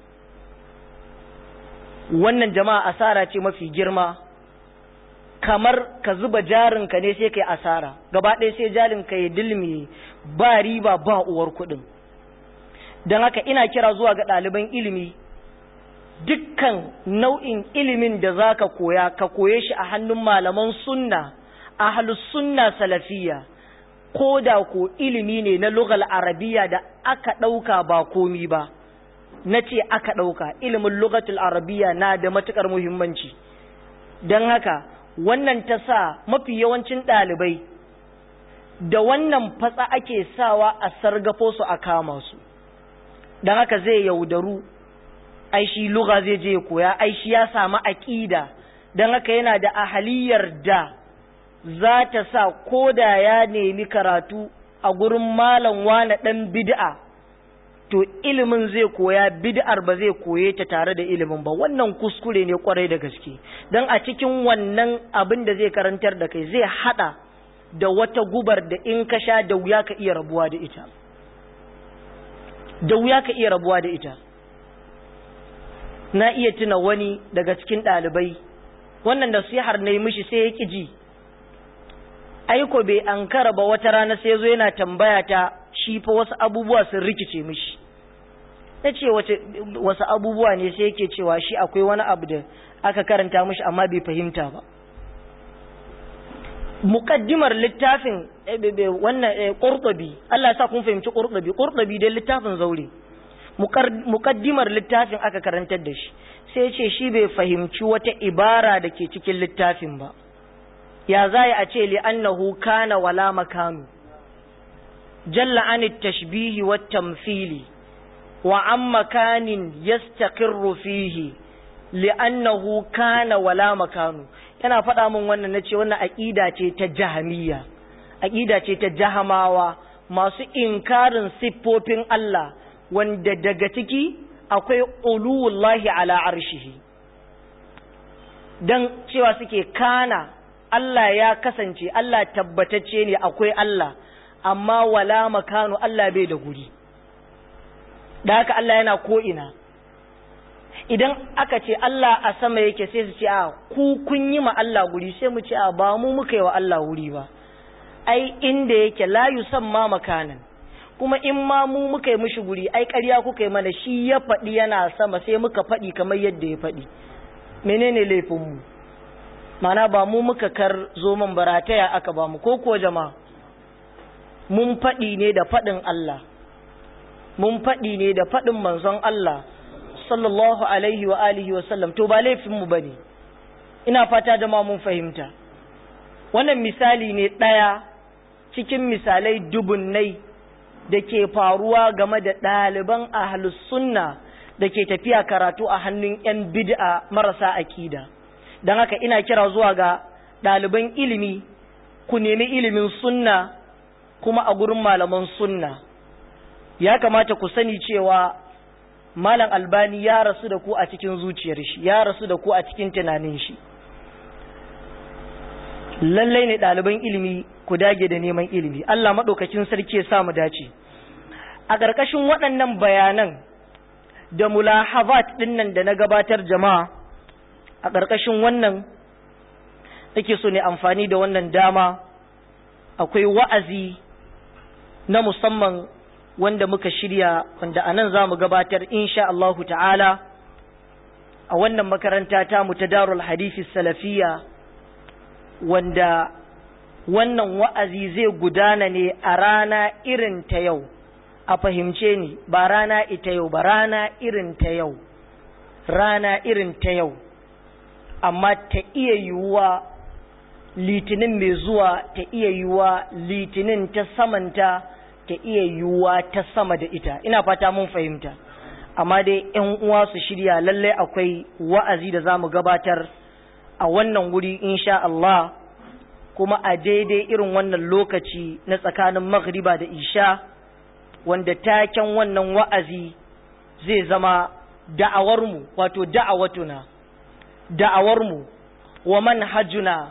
wannan jama'a asara ce mafi girma kamar ka zuba jarinka ne sai kai asara gaba ɗaya sai jarinka ya dilmi ba riba ba uwar kuɗin don haka ina kira zuwa ga ɗaliban ilimi dukkan nau'in ilimin da za ka koya ka koye shi a hannun malaman sunna ahlus sunna salafiyya ko da ko ilimi ne na lugal arabiya da aka ɗauka ba komi ba na ce aka ɗauka ilimin lugatul arabiya na da matuƙar muhimmanci don haka wannan ta sa mafi yawancin ɗalibai da wannan fatsa ake sawa a sargafo su a kama su don haka zai yaudaru ai shi luga zai je koya ai shi ya samu aƙida don haka yana da ahaliyar da za ta sa ko da ya nemi karatu a gurin malam wane ɗan bid'a to ilimin zai koya bid'ar ba zai koye ta tare da ilimin ba wannan kuskure ne kwarai da gaske don a cikin wannan abin da zai karantar da kai zai hada da wata gubar da in ka sha da wuya ka iya rabuwa da ita da wuya ka iya rabuwa da ita na iya tuna wani daga cikin ɗalibai wannan nasihar na yi mishi sai ya ƙi ji aiko bai ankara ba wata rana sai zo yana tambaya ta shi fa wasu abubuwa sun rikice mishi na ce wasu abubuwa ne sai yake cewa shi akwai wani abu da aka karanta mishi amma bai fahimta ba mukaddimar littafin wannan qurtubi Allah ya sa kun fahimci qurtubi qurtubi dai littafin zaure mukaddimar littafin aka karantar da shi sai ce shi bai fahimci wata ibara da ke cikin littafin ba ya za a ce li'annahu kana wala makanu jalla an tashbihi wa tamthili wa an makanin yastaqirru fihi li'annahu kana wala makanu yana faɗa min wannan nace wannan aqida ce ta jahamiyya aqida ce ta jahamawa masu inkarin siffofin Allah wanda daga ciki akwai uluwullahi ala arshihi dan cewa suke kana Allah ya kasance Allah tabbatacce ne akwai Allah amma wala makanu Allah bai da guri da haka Allah yana ko'ina idan aka ce Allah a sama yake sai su ce a ku kun yi ma Allah guri sai mu ce a ba mu muka yi wa Allah wuri ba ai inda yake la yusamma makanan kuma in ma mu muka yi mishi guri ai ƙarya kuka yi mana shi ya faɗi yana sama sai muka faɗi kamar yadda ya faɗi menene laifinmu mu mana ba mu muka kar zo man barataya aka ba mu ko kuwa jama'a mun faɗi ne da faɗin Allah mun faɗi ne da faɗin manzon Allah sallallahu alaihi wa alihi wa sallam to ba laifin mu bane ina fata jama'a mun fahimta wannan misali ne ɗaya cikin misalai dubunnai da ke faruwa game da ɗaliban ahlus sunna da ke tafiya karatu a hannun 'yan bid'a marasa akida don haka ina kira zuwa ga ɗaliban ilimi ku nemi ilimin sunna kuma a gurin malaman sunna ya kamata ku sani cewa malam albani ya rasu da ku a cikin zuciyar shi ya rasu da ku a cikin tunanin shi lallai ne ɗaliban ilimi ku dage da neman ilimi Allah maɗaukacin sarki ya sa mu dace a ƙarƙashin waɗannan bayanan da mulahazat ɗinnan da na gabatar jama'a a ƙarƙashin wannan nake so ne amfani da wannan dama akwai wa'azi na musamman wanda muka shirya wanda a nan za mu gabatar insha Allahu ta'ala a wannan makaranta ta mu ta darul hadisi salafiya wanda wannan wa'azi zai gudana ne a rana irin ta yau a fahimce ni ba rana ita yau ba rana irin ta yau rana irin ta yau amma ta iya yiwuwa litinin mai zuwa ta iya yiwuwa litinin ta samanta ta iya yiwuwa ta sama da ita ina fata mun fahimta amma dai yan uwa su shirya lalle akwai wa'azi da za mu gabatar a wannan wuri insha Allah kuma a daidai irin wannan lokaci na tsakanin maghriba da isha wanda taken wannan wa'azi zai zama da'awarmu wato da'awatuna da'awarmu wa manhajuna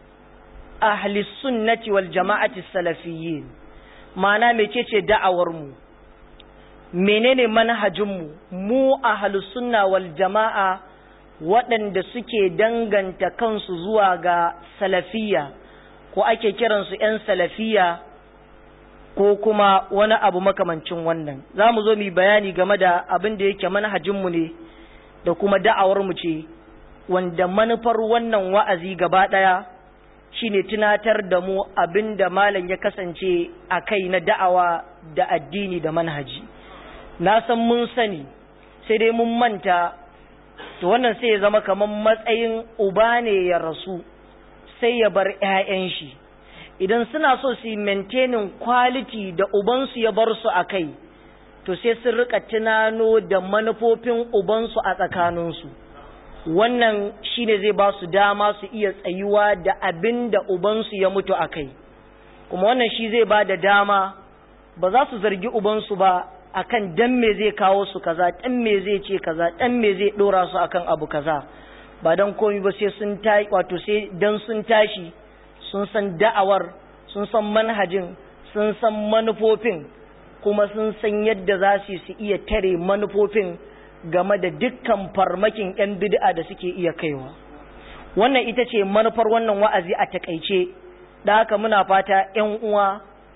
ahli sunnati wal jama'ati salafiyyin ma'ana mecece da'awarmu menene manhajinmu mu ahli sunna wal jama'a waɗanda suke danganta kansu zuwa ga salafiyya ko ake kiransu 'yan salafiya ko kuma wani abu makamancin wannan za mu zo mu bayani game da abin da yake manhajinmu ne da kuma da'awarmu ce wanda manufar wannan wa'azi gaba ɗaya shine tunatar da mu abin da malam ya kasance a kai na da'awa da addini da manhaji na san mun sani sai dai mun manta to wannan sai ya zama kamar matsayin uba ne ya rasu sai ya bar 'ya'yan shi idan suna so su yi maintaining quality da ubansu ya bar su a kai to sai sun rika tunano da manufofin ubansu a tsakaninsu wannan shine zai ba su dama su iya tsayuwa da abin da ubansu ya mutu a kai kuma wannan shi zai ba da dama ba za su zargi ubansu ba akan dan me zai kawo su kaza dan me zai ce kaza dan me zai dora su akan abu kaza ba dan komi ba sai sun tashi wato sai dan sun tashi sun san da'awar sun san manhajin sun san manufofin kuma sun san yadda za su su iya tare manufofin game da dukkan farmakin 'yan bid'a da suke iya kaiwa wannan ita ce manufar wannan wa'azi a takaice da haka muna fata 'yan uwa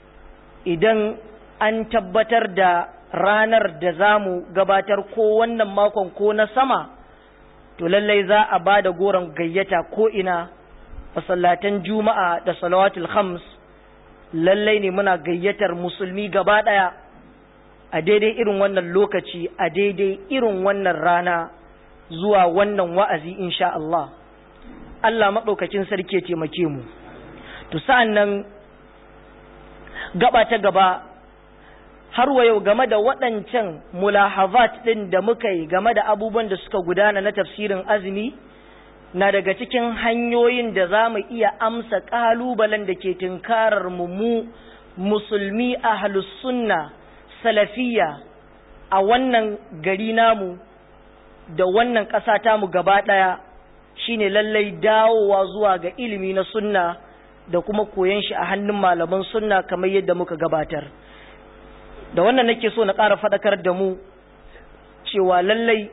idan an tabbatar da ranar da za mu gabatar ko wannan makon ko na sama to lallai za a ba da goron gayyata ko ina masallatan juma'a da salawatul khams lallai ne muna gayyatar musulmi gaba ɗaya a daidai irin wannan lokaci a daidai irin wannan rana zuwa wannan wa'azi insha Allah Allah maɗaukacin sarki ya taimake mu to sa'an nan gaba ta gaba har wa yau game da waɗancan mulahazat ɗin da muka yi game da abubuwan da suka gudana na tafsirin azumi na daga cikin hanyoyin da za mu iya amsa ƙalubalen da ke tunkarar mu mu musulmi a sunna salafiya a wannan gari namu da wannan ƙasa tamu gaba ɗaya shine lallai dawowa zuwa ga ilimi na sunna da kuma koyon shi a hannun malaman sunna kamar yadda muka gabatar da wannan nake so na ƙara faɗakar da mu cewa lallai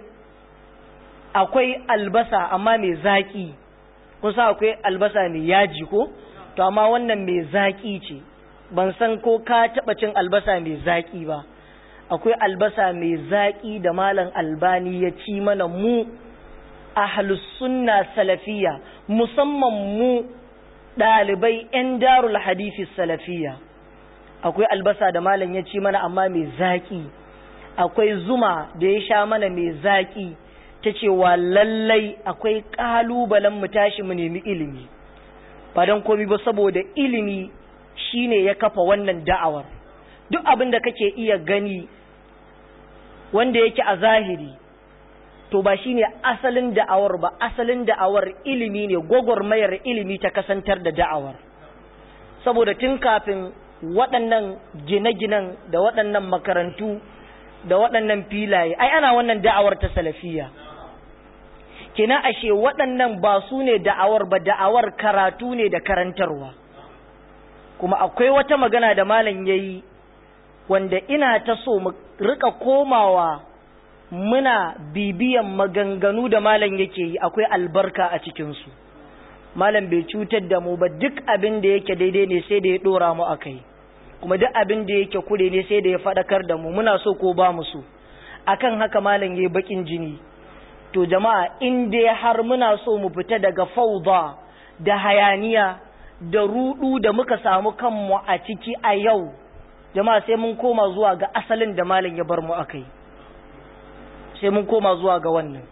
akwai albasa amma mai zaƙi kusa akwai albasa mai yaji ko to amma wannan mai zaƙi ce ban san ko ka taɓa cin albasa mai zaƙi ba akwai albasa mai zaƙi da malam albani ya ci mana mu ahlus sunna salafiya musamman mu ɗalibai 'yan darul hadisi salafiya akwai albasa da malam ya ci mana amma mai zaƙi akwai zuma da ya sha mana mai zaƙi ta cewa lallai akwai ƙalubalen mu tashi mu nemi ilimi ba don komi ba saboda ilimi shine ya kafa wannan da'awar duk abin da kake iya gani wanda yake a zahiri to ba shine asalin da'awar ba asalin da'awar ilimi ne gwagwarmayar ilimi ta kasantar da da'awar saboda tun kafin waɗannan gine-ginen da waɗannan makarantu da waɗannan filaye ai ana wannan da'awar ta salafiya kina ashe waɗannan ba su ne da'awar ba da'awar karatu ne da karantarwa kuma akwai wata magana da malam yayi wanda ina ta so mu rika komawa muna bibiyan maganganu da malam yake yi akwai albarka a cikinsu malam bai cutar da mu ba duk abin da yake daidai ne sai da ya ɗora mu a kai kuma duk abin da yake kure ne sai da ya faɗakar da mu muna so ko ba mu so akan haka malam yayi bakin jini to jama'a in dai har muna so mu fita daga fauda da hayaniya da rudu da muka samu kanmu a ciki a yau jama'a sai mun koma zuwa ga asalin da malam ya bar mu akai sai mun koma zuwa ga wannan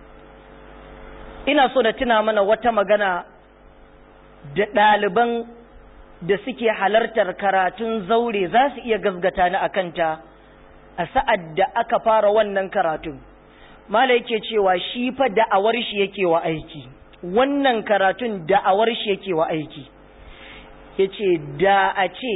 ina so da tuna mana wata magana da ɗaliban da suke halartar karatun zaure za su iya gazgata ni akanta a sa'ad da aka fara wannan karatun mala yake cewa shi fa da'awar shi yake wa aiki wannan karatun da'awar shi yake wa aiki yace da a ce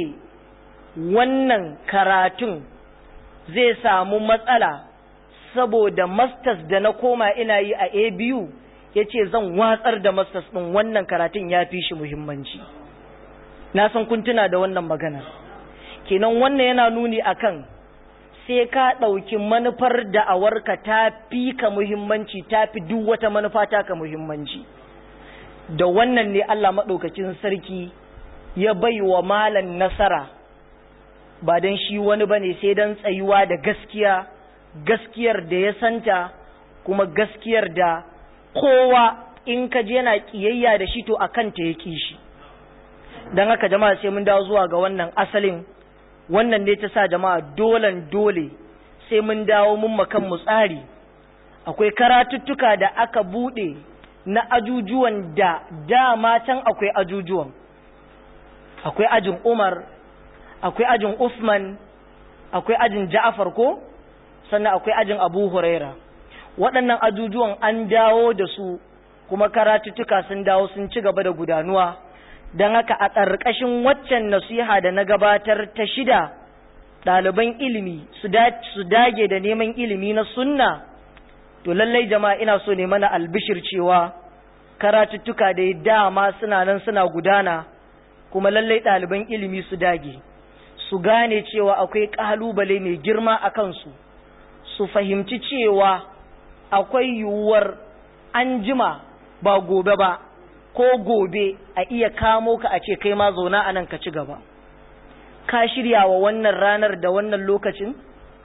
wannan karatun zai samu matsala saboda masters da na koma ina yi a ABU yace zan watsar da masters din wannan karatun ya fi shi muhimmanci na san kun tuna da wannan magana kenan wannan yana nuni akan sai ka ɗauki manufar da'awarka ta fi ka muhimmanci ta fi duk wata manufa ta ka muhimmanci da wannan ne Allah maɗaukacin sarki ya bai wa malan nasara ba don shi wani ba ne sai don tsayuwa da gaskiya gaskiyar da ya santa kuma gaskiyar da kowa in ka je yana ƙiyayya da shi to a kanta ya ƙi shi don haka jama'a sai mun dawo zuwa ga wannan asalin wannan ne ta sa jama'a dolan dole sai mun dawo mun makan mu tsari akwai karatuttuka da aka bude na ajujuwan da dama can akwai ajujuwan akwai ajin Umar akwai ajin Usman akwai ajin Ja'far ko sannan akwai ajin Abu Huraira waɗannan ajujuwan an dawo da su kuma karatuttuka sun dawo sun ci gaba da gudanuwa don haka a ƙarƙashin waccan nasiha da na gabatar ta shida ɗaliban ilimi su dage da neman ilimi na sunna to lallai jama'a ina so ne mana albishir cewa karatuttuka da dama suna nan suna gudana kuma lallai ɗaliban ilimi su dage su gane cewa akwai ƙalubale mai girma a kansu su fahimci cewa akwai yiwuwar an jima ba gobe ba ko gobe a iya kamo ka a ce kai ma zauna a nan ka ci gaba ka shirya wa wannan ranar da wannan lokacin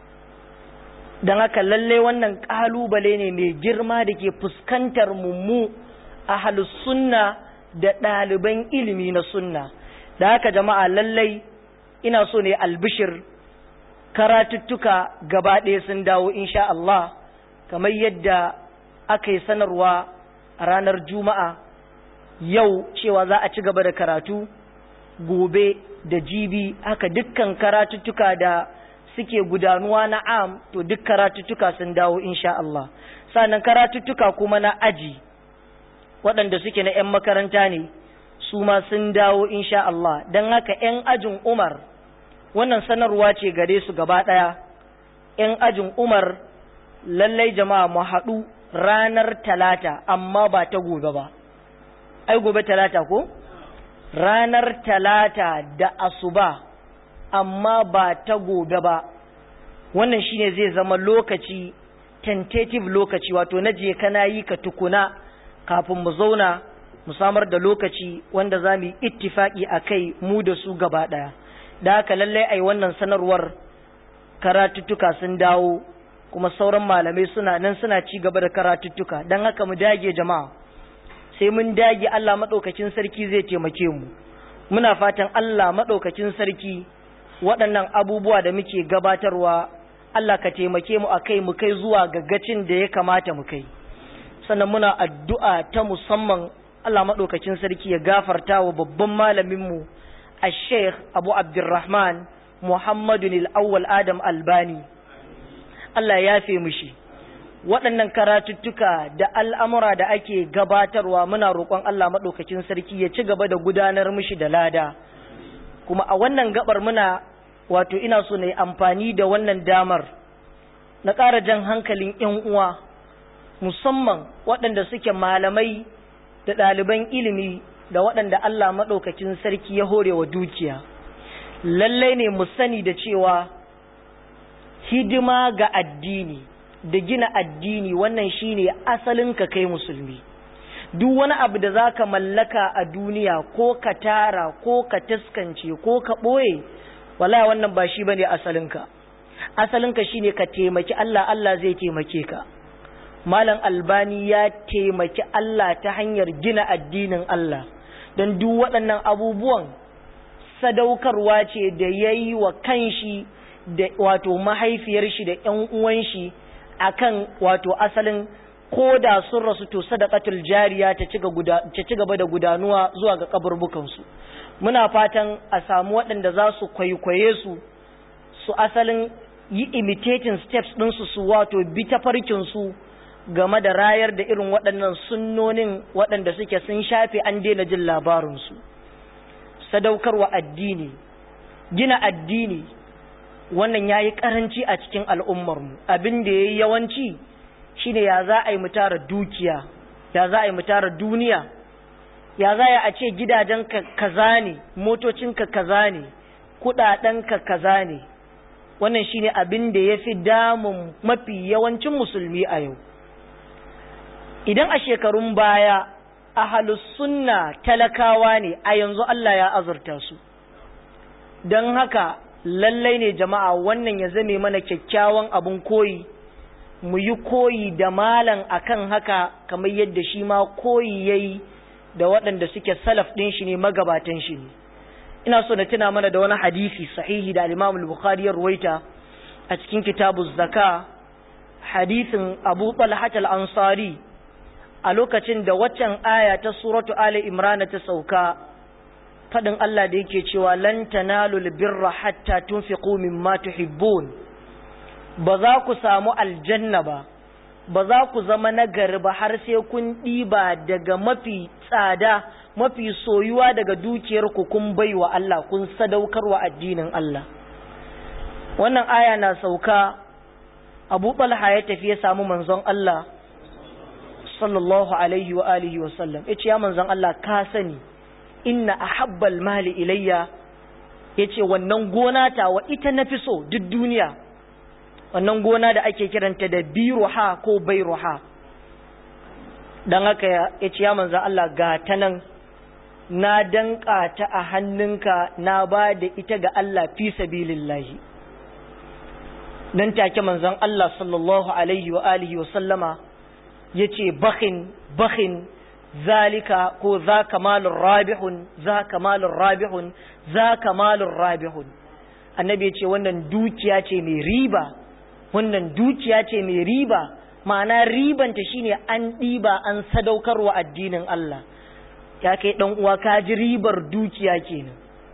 don haka lalle wannan ƙalubale ne mai girma da ke fuskantar mummu a sunna da ɗaliban ilimi na sunna da haka jama'a lallai ina so ne albishir karatuttuka gaba ɗaya sun dawo insha Allah kamar yadda aka yi sanarwa a ranar juma'a yau cewa za a ci gaba da karatu gobe da jibi haka dukkan karatuttuka da suke gudanuwa na am to duk karatuttuka sun dawo insha Allah sannan karatuttuka kuma na aji waɗanda suke na 'yan makaranta ne su ma sun dawo insha Allah don haka 'yan ajin Umar wannan sanarwa ce gare su gaba ɗaya 'yan ajin Umar lallai jama'a mu haɗu ranar talata amma ba ta gobe ba ai gobe talata ko ranar talata da asuba amma ba ta gobe ba wannan shine zai zama lokaci tentative lokaci wato na je kana yi ka tukuna kafin mu zauna mu samar da lokaci wanda za mu yi ittifaki a kai mu da su gaba ɗaya da haka lallai ai wannan sanarwar karatuttuka sun dawo kuma sauran malamai suna nan suna ci gaba da karatuttuka don haka mu dage jama'a sai mun dage Allah maɗaukacin sarki zai taimake mu muna fatan Allah maɗaukacin sarki waɗannan abubuwa da muke gabatarwa Allah ka taimake mu a kai mu kai zuwa gaggacin da ya kamata mu kai sannan muna addu'a ta musamman Allah maɗaukacin sarki ya gafarta wa babban malaminmu الشيخ أبو عبد الرحمن محمد الأول آدم الباني Allah ya fi mushi waɗannan karatuttuka da al'amura da ake gabatarwa muna roƙon Allah maɗaukacin sarki ya ci gaba da gudanar mushi da lada kuma a wannan gabar muna wato ina so na yi amfani da wannan damar na ƙara jan hankalin ‘yan uwa musamman waɗanda suke malamai da ɗaliban ilimi da waɗanda Allah maɗaukacin sarki ya hore wa dukiya lallai ne mu sani da cewa hidima ga addini da gina addini wannan shine asalin ka kai musulmi duk wani abu da zaka mallaka a duniya ko ka tara ko ka taskance ko ka ɓoye wallahi wannan ba shi bane asalinka asalinka shine ka taimaki Allah Allah zai taimake ka malam albani ya taimaki Allah ta hanyar gina addinin Allah don duk waɗannan abubuwan sadaukarwa ce da ya yi wa kanshi da wato mahaifiyar shi da ‘yan uwan shi akan wato asalin ko da sun rasu to sadaqatul jariya ta ci gaba da gudanuwa zuwa ga kaburbukansu muna fatan a samu waɗanda za su kwaikwaye su su asalin yi imitating steps ɗinsu su wato bi ta farkinsu game da rayar da irin waɗannan sunnonin waɗanda suke sun shafe an daina jin labarinsu sadaukarwa addini gina addini wannan ya yi ƙaranci a cikin al'ummarmu abin da ya yi yawanci shine ya za a yi mutara dukiya ya za a yi mutara duniya ya za a ce gidajenka kaza ne motocinka kaza ne kuɗaɗenka kaza ne wannan shine abin da ya fi damun mafi yawancin musulmi a yau idan a shekarun baya ahalus sunna talakawa ne a yanzu Allah ya azurta su don haka lallai ne jama'a wannan ya zame mana kyakkyawan abin koyi mu yi koyi da malan akan haka kamar yadda shi ma koyi yayi da waɗanda suke salaf ɗin shi ne magabatan shi ne ina so na tuna mana da wani hadisi sahihi da al-Imam al-Bukhari ya ruwaita a cikin kitabu zaka hadisin Abu Talha al-Ansari a lokacin da waccan aya ta suratu Ali Imran ta sauka fadin Allah da yake cewa lan tanalul birra hatta tunfiqu mimma tuhibbun ba za ku samu aljanna ba ba za ku zama nagari ba har sai kun ɗiba daga mafi tsada mafi soyuwa daga dukiyar ku kun baiwa Allah kun sadaukarwa addinin Allah wannan aya na sauka Abu Talha ya tafi ya samu manzon Allah sallallahu alaihi wa alihi wa sallam yace ya manzon Allah ka sani inna ahabbal mali ilayya yace wannan gona ta wa ita nafi so duk duniya wannan gona da ake kiranta da biruha ko bairuha dan haka yace ya manzon Allah ga ta nan na danka ta a hannunka na ba da ita ga Allah fi sabilillahi nan take manzon Allah sallallahu alaihi wa alihi wa sallama ya ce bakin bakin zalika ko za kamalun rabihun za kamalun rabihun za kamalun rabihun annabi ya ce wannan dukiya ce mai riba wannan dukiya ce mai riba ma'ana ribanta shine an ɗiba an sadaukarwa addinin Allah ya kai ɗan uwa ka ji ribar dukiya kenan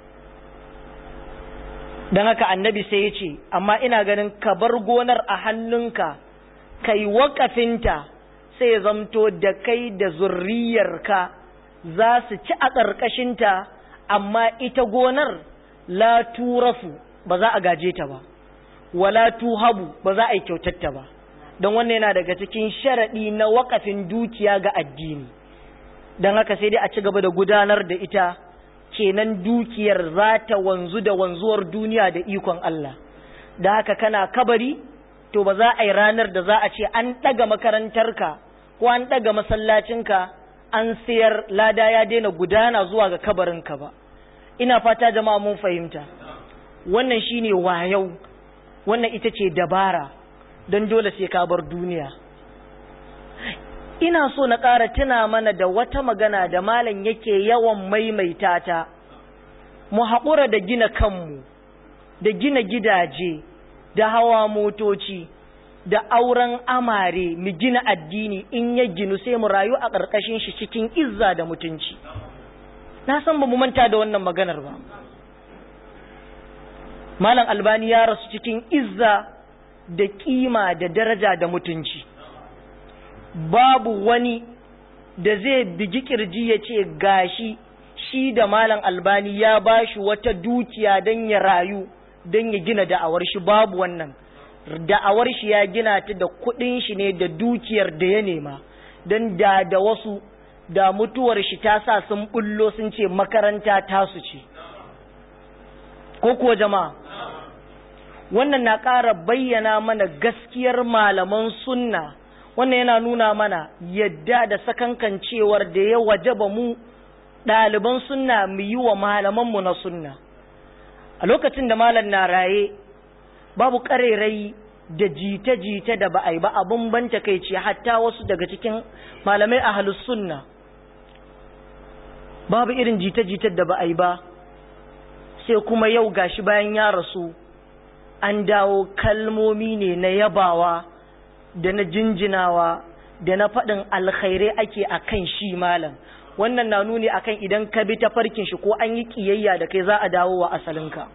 don haka annabi sai ya ce amma ina ganin ka bar gonar a hannunka kai wakafinta sai ya zamto da kai da zurriyarka za su ci a ƙarƙashinta amma ita gonar la turafu ba za a gaje ta ba wala tuhabu ba za a yi kyautatta ba don wannan yana daga cikin sharaɗi na wakafin dukiya ga addini don haka sai dai a ci gaba da gudanar da ita kenan dukiyar za ta wanzu da wanzuwar duniya da ikon Allah da haka kana kabari to ba za a yi ranar da za a ce an ɗaga makarantarka ko an ɗaga masallacinka an sayar lada ya daina gudana zuwa ga kabarinka ba ina fata jama'a mun fahimta wannan shine wayau wannan ita ce dabara don dole sai ka bar duniya ina so na ƙara tuna mana da wata magana da malam yake yawan maimaita ta mu haƙura da gina kanmu da gina gidaje da hawa motoci da auren amare mu gina addini in ya ginu sai mu rayu a ƙarƙashin shi cikin izza da mutunci na san ba mu manta da wannan maganar ba malam albani ya rasu cikin izza da kima da daraja da mutunci babu wani da zai bigi kirji ya ce gashi shi da malam albani ya bashi wata dukiya don ya rayu don ya gina da'awar shi babu wannan da'awar shi ya gina ta da kudin shi ne da dukiyar da ya nema don da da wasu da mutuwar shi ta sa sun bullo sun ce makaranta tasu ce ko kuwa jama'a wannan na ƙara bayyana mana gaskiyar malaman sunna wannan yana nuna mana yadda da sakankancewar da ya wajaba mu ɗaliban sunna mu yi wa malamanmu na sunna a lokacin da malam na raye babu ƙarerai da jita-jita da ba a yi ba abin ban takaici hatta wasu daga cikin malamai a halus sunna babu irin jita-jitar da ba a yi ba sai kuma yau gashi bayan ya rasu an dawo kalmomi ne na yabawa da na jinjinawa da na faɗin alkhairai ake a kan shi malam wannan na nuni akan idan ka bi ta farkin shi ko an yi ƙiyayya da kai za a dawo wa asalinka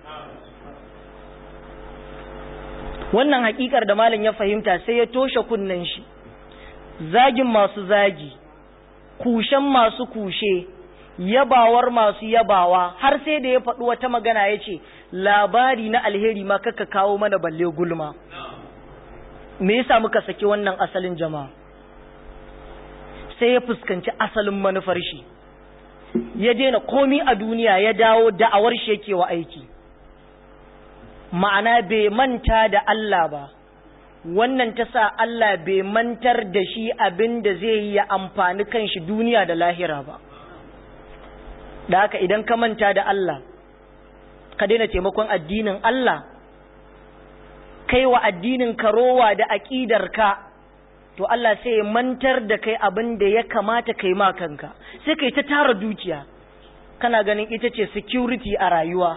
wannan hakikar da malam ya fahimta sai ya toshe kunnen shi zagin masu zagi kushen masu kushe yabawar masu yabawa har sai da ya faɗi wata magana ya ce labari na alheri ma kaka kawo mana balle gulma me yasa muka saki wannan asalin jama'a sai ya fuskanci asalin manufar shi ya daina komi a duniya ya dawo da'awar shi yake wa aiki ma'ana bai manta da Allah ba wannan ta sa Allah bai mantar da shi abin da zai yi ya amfani kanshi duniya da lahira ba da haka idan ka manta da Allah ka daina taimakon addinin Allah kai wa addinin ka rowa da aƙidar ka to Allah sai ya mantar da kai abin da ya kamata kai ma kanka sai kai ta tara dukiya kana ganin ita ce security a rayuwa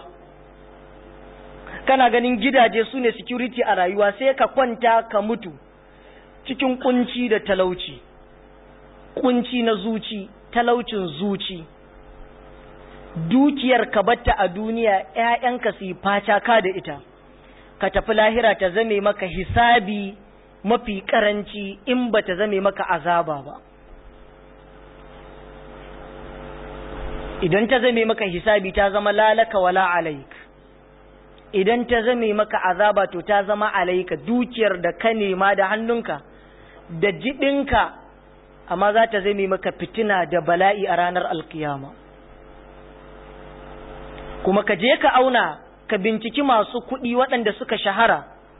kana ganin gidaje su ne security a rayuwa sai ka kwanta ka mutu cikin kunci da talauci kunci na zuci talaucin zuci dukiyar ka batta a duniya ‘ya'yanka su yi ka da ita ka tafi lahira ta zame maka hisabi mafi karanci in ba ta zame maka azaba ba idan ta zame maka hisabi ta zama lalaka wala alaik idan ta zame maka azaba to ta zama alaika dukiyar da ka nema da hannunka da jibinka amma za ta zame maka fitina da bala'i a ranar alkiyama kuma ka je ka auna ka binciki masu kuɗi waɗanda suka shahara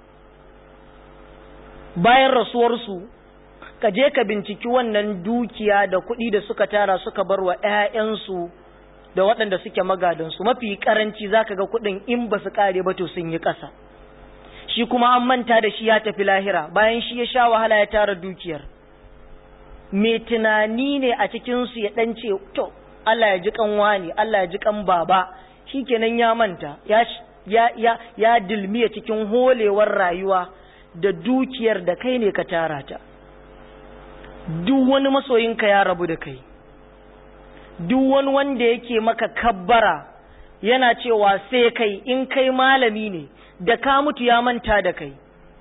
bayan rasuwarsu ka je ka binciki wannan dukiya da kuɗi da suka tara suka bar wa 'ya'yansu da waɗanda suke magadansu mafi karanci za ka ga kuɗin in ba su ƙare ba to sun yi ƙasa shi kuma an manta da shi ya tafi lahira bayan shi ya sha wahala ya tara dukiyar mai tunani ne a cikinsu ya ɗan ce to Allah ya ji kan wani Allah ya ji kan baba shi kenan ya manta ya, ya, ya, ya dilmiya cikin holewar rayuwa da dukiyar da kai ne ka tara ta duk wani masoyinka ya rabu da kai duk wani wanda yake maka kabbara yana cewa sai kai in kai malami ne da ka mutu ya manta da kai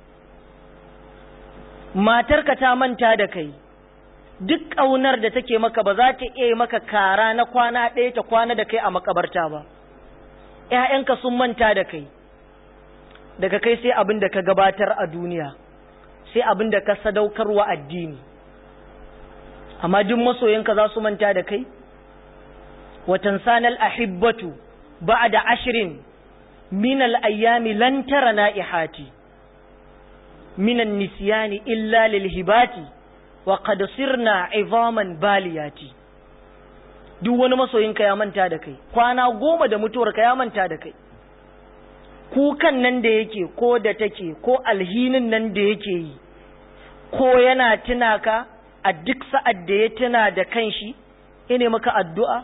matarka ta manta da kai duk ƙaunar da take maka ba za ta iya maka kara na kwana ɗaya ta kwana da kai a makabarta ba ‘ya'yanka sun manta da kai daga kai sai abin da ka gabatar a duniya sai abin da ka sadaukarwa addini amma duk masoyanka za su manta da kai watan sanal ahibbatu ba'da ashirin min al-ayyami lan tara na'ihati min an-nisyani illa lil hibati wa qad sirna 'idhaman baliyati duk wani masoyinka ya manta da kai kwana goma da mutuwarka ya manta da kai kukan nan da yake ko da take ko alhinin nan da yake yi ko yana tuna ka a duk sa'ad da ya tuna da kanshi ine maka addu'a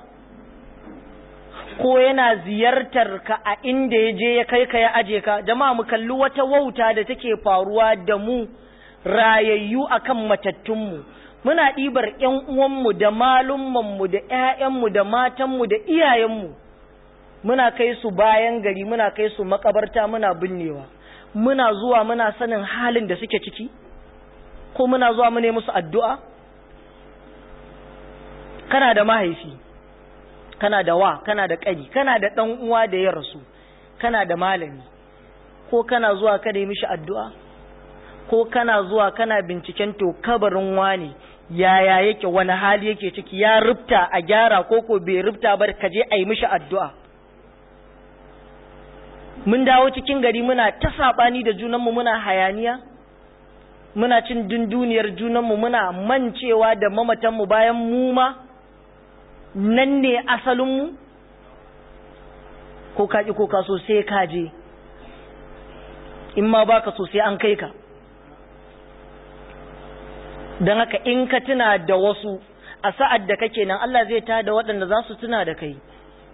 ko yana ziyartar ka a inda ya je ya kai ka ya aje ka jama'a mu kalli wata wauta da take faruwa da mu rayayyu akan matattunmu muna ɗibar ‘yan uwanmu da malummanmu da ‘ya'yanmu da matanmu da iyayenmu muna kai su bayan gari muna kai su makabarta muna binnewa muna zuwa muna sanin halin da suke ciki ko muna zuwa mu ne musu addu'a kana da mahaifi kana da wa kana da ƙani kana da ɗan uwa da ya rasu kana da malami ko kana zuwa kada yi mishi addu'a ko kana zuwa kana binciken to kabarin wani yaya yake wani hali yake ciki ya rubta a gyara ko ko bai rubta ba ka je a yi mishi addu'a mun dawo cikin gari muna ta saɓani da junanmu muna hayaniya muna cin dunduniyar junanmu muna mancewa da mamatanmu bayan mu ma nan ne asalinmu ko kaji ko kaso sai ka je in ma baka so sai an kai ka don haka in ka tuna da wasu a sa'ad da kake nan Allah zai ta da waɗanda za su tuna da kai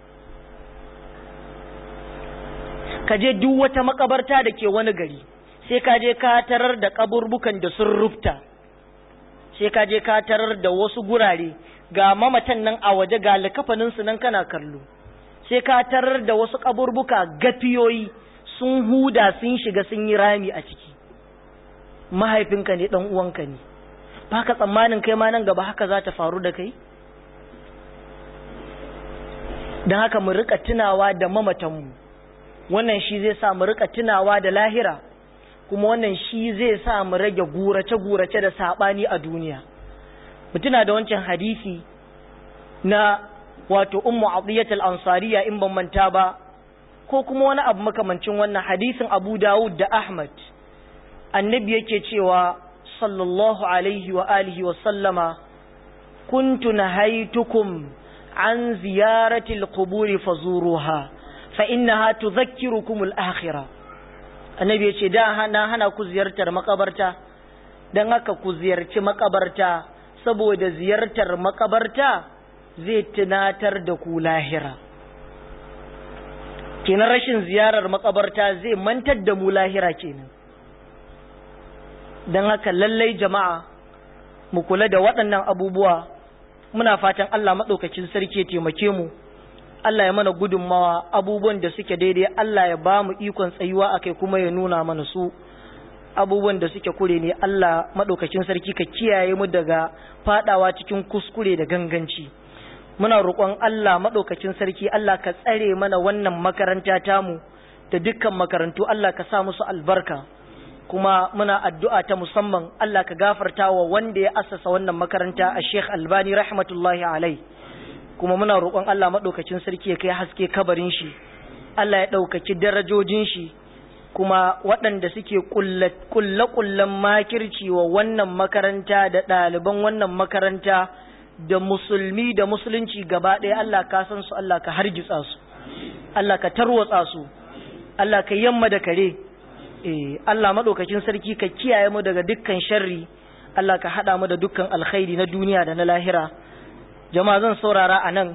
ka je duk wata makabarta da ke wani gari sai ka je ka tarar da kaburbukan da sun rufta sai ka je ka tarar da wasu gurare ga mamatan nan a waje ga likafaninsu nan kana kallo sai ka tarar da wasu kaburbuka gafiyoyi sun huda sun shiga sun yi rami a ciki mahaifinka ne dan uwanka ne ba ka tsammanin kai ma nan gaba haka za ta faru da kai don haka mu rika tunawa da mamatanmu wannan shi zai sa mu rika tunawa da lahira kuma wannan shi zai sa mu rage gurace-gurace da saɓani a duniya mu tuna da wancan hadisi na wato ummu adiyat al-ansariya in ban manta ba ko kuma wani abu makamancin wannan hadisin Abu Dawud da Ahmad annabi yake cewa sallallahu alaihi wa alihi wa sallama kuntu nahaytukum an ziyarati al-quburi fazuruha fa innaha tudhakkirukum al-akhirah annabi yace da hana hana ku ziyartar makabarta dan haka ku ziyarci makabarta saboda ziyartar makabarta zai tunatar da ku lahira kenan rashin ziyarar makabarta zai mantar da mu lahira kenan don haka lallai jama'a mu kula da waɗannan abubuwa muna fatan Allah maɗaukacin sarki ya taimake mu Allah ya mana gudunmawa abubuwan da suke daidai Allah ya ba mu ikon tsayuwa a kai kuma ya nuna mana su abubuwan da suke kure ne Allah maɗaukacin sarki ka kiyaye mu daga faɗawa cikin kuskure da ganganci muna roƙon Allah maɗaukacin sarki Allah ka tsare mana wannan makaranta tamu da dukkan makarantu Allah ka sa musu albarka kuma muna addu'a ta musamman Allah ka gafarta wa wanda ya assasa wannan makaranta a Sheikh Albani rahmatullahi alai kuma muna roƙon Allah maɗaukacin sarki ya kai haske kabarin shi Allah ya ɗaukaki darajojin shi kuma waɗanda suke kulle-kullen makirci wa wannan makaranta da ɗaliban wannan makaranta da musulmi da musulunci gaba ɗaya Allah ka san su Allah ka hargitsa su Allah ka tarwatsa su Allah ka yamma da kare eh Allah madaukakin sarki ka kiyaye mu daga dukkan sharri Allah ka hada mu da dukkan alkhairi na duniya da na lahira jama'a zan saurara anan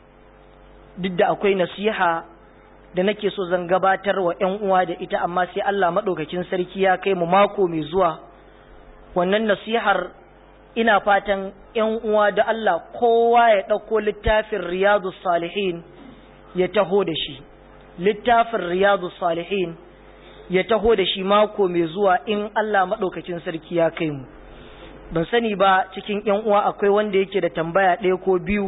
duk da akwai nasiha da nake so zan gabatar wa ƴan uwa da ita amma sai Allah madaukakin sarki ya kai mu mako mai zuwa wannan nasihar ina fatan ‘yan uwa da Allah kowa ya ɗauko littafin riyadu salihin ya taho da shi littafin riyadu salihin ya taho da shi mako mai zuwa in Allah maɗaukacin sarki ya kai mu ban sani ba cikin ‘yan uwa akwai wanda yake da tambaya ɗaya ko biyu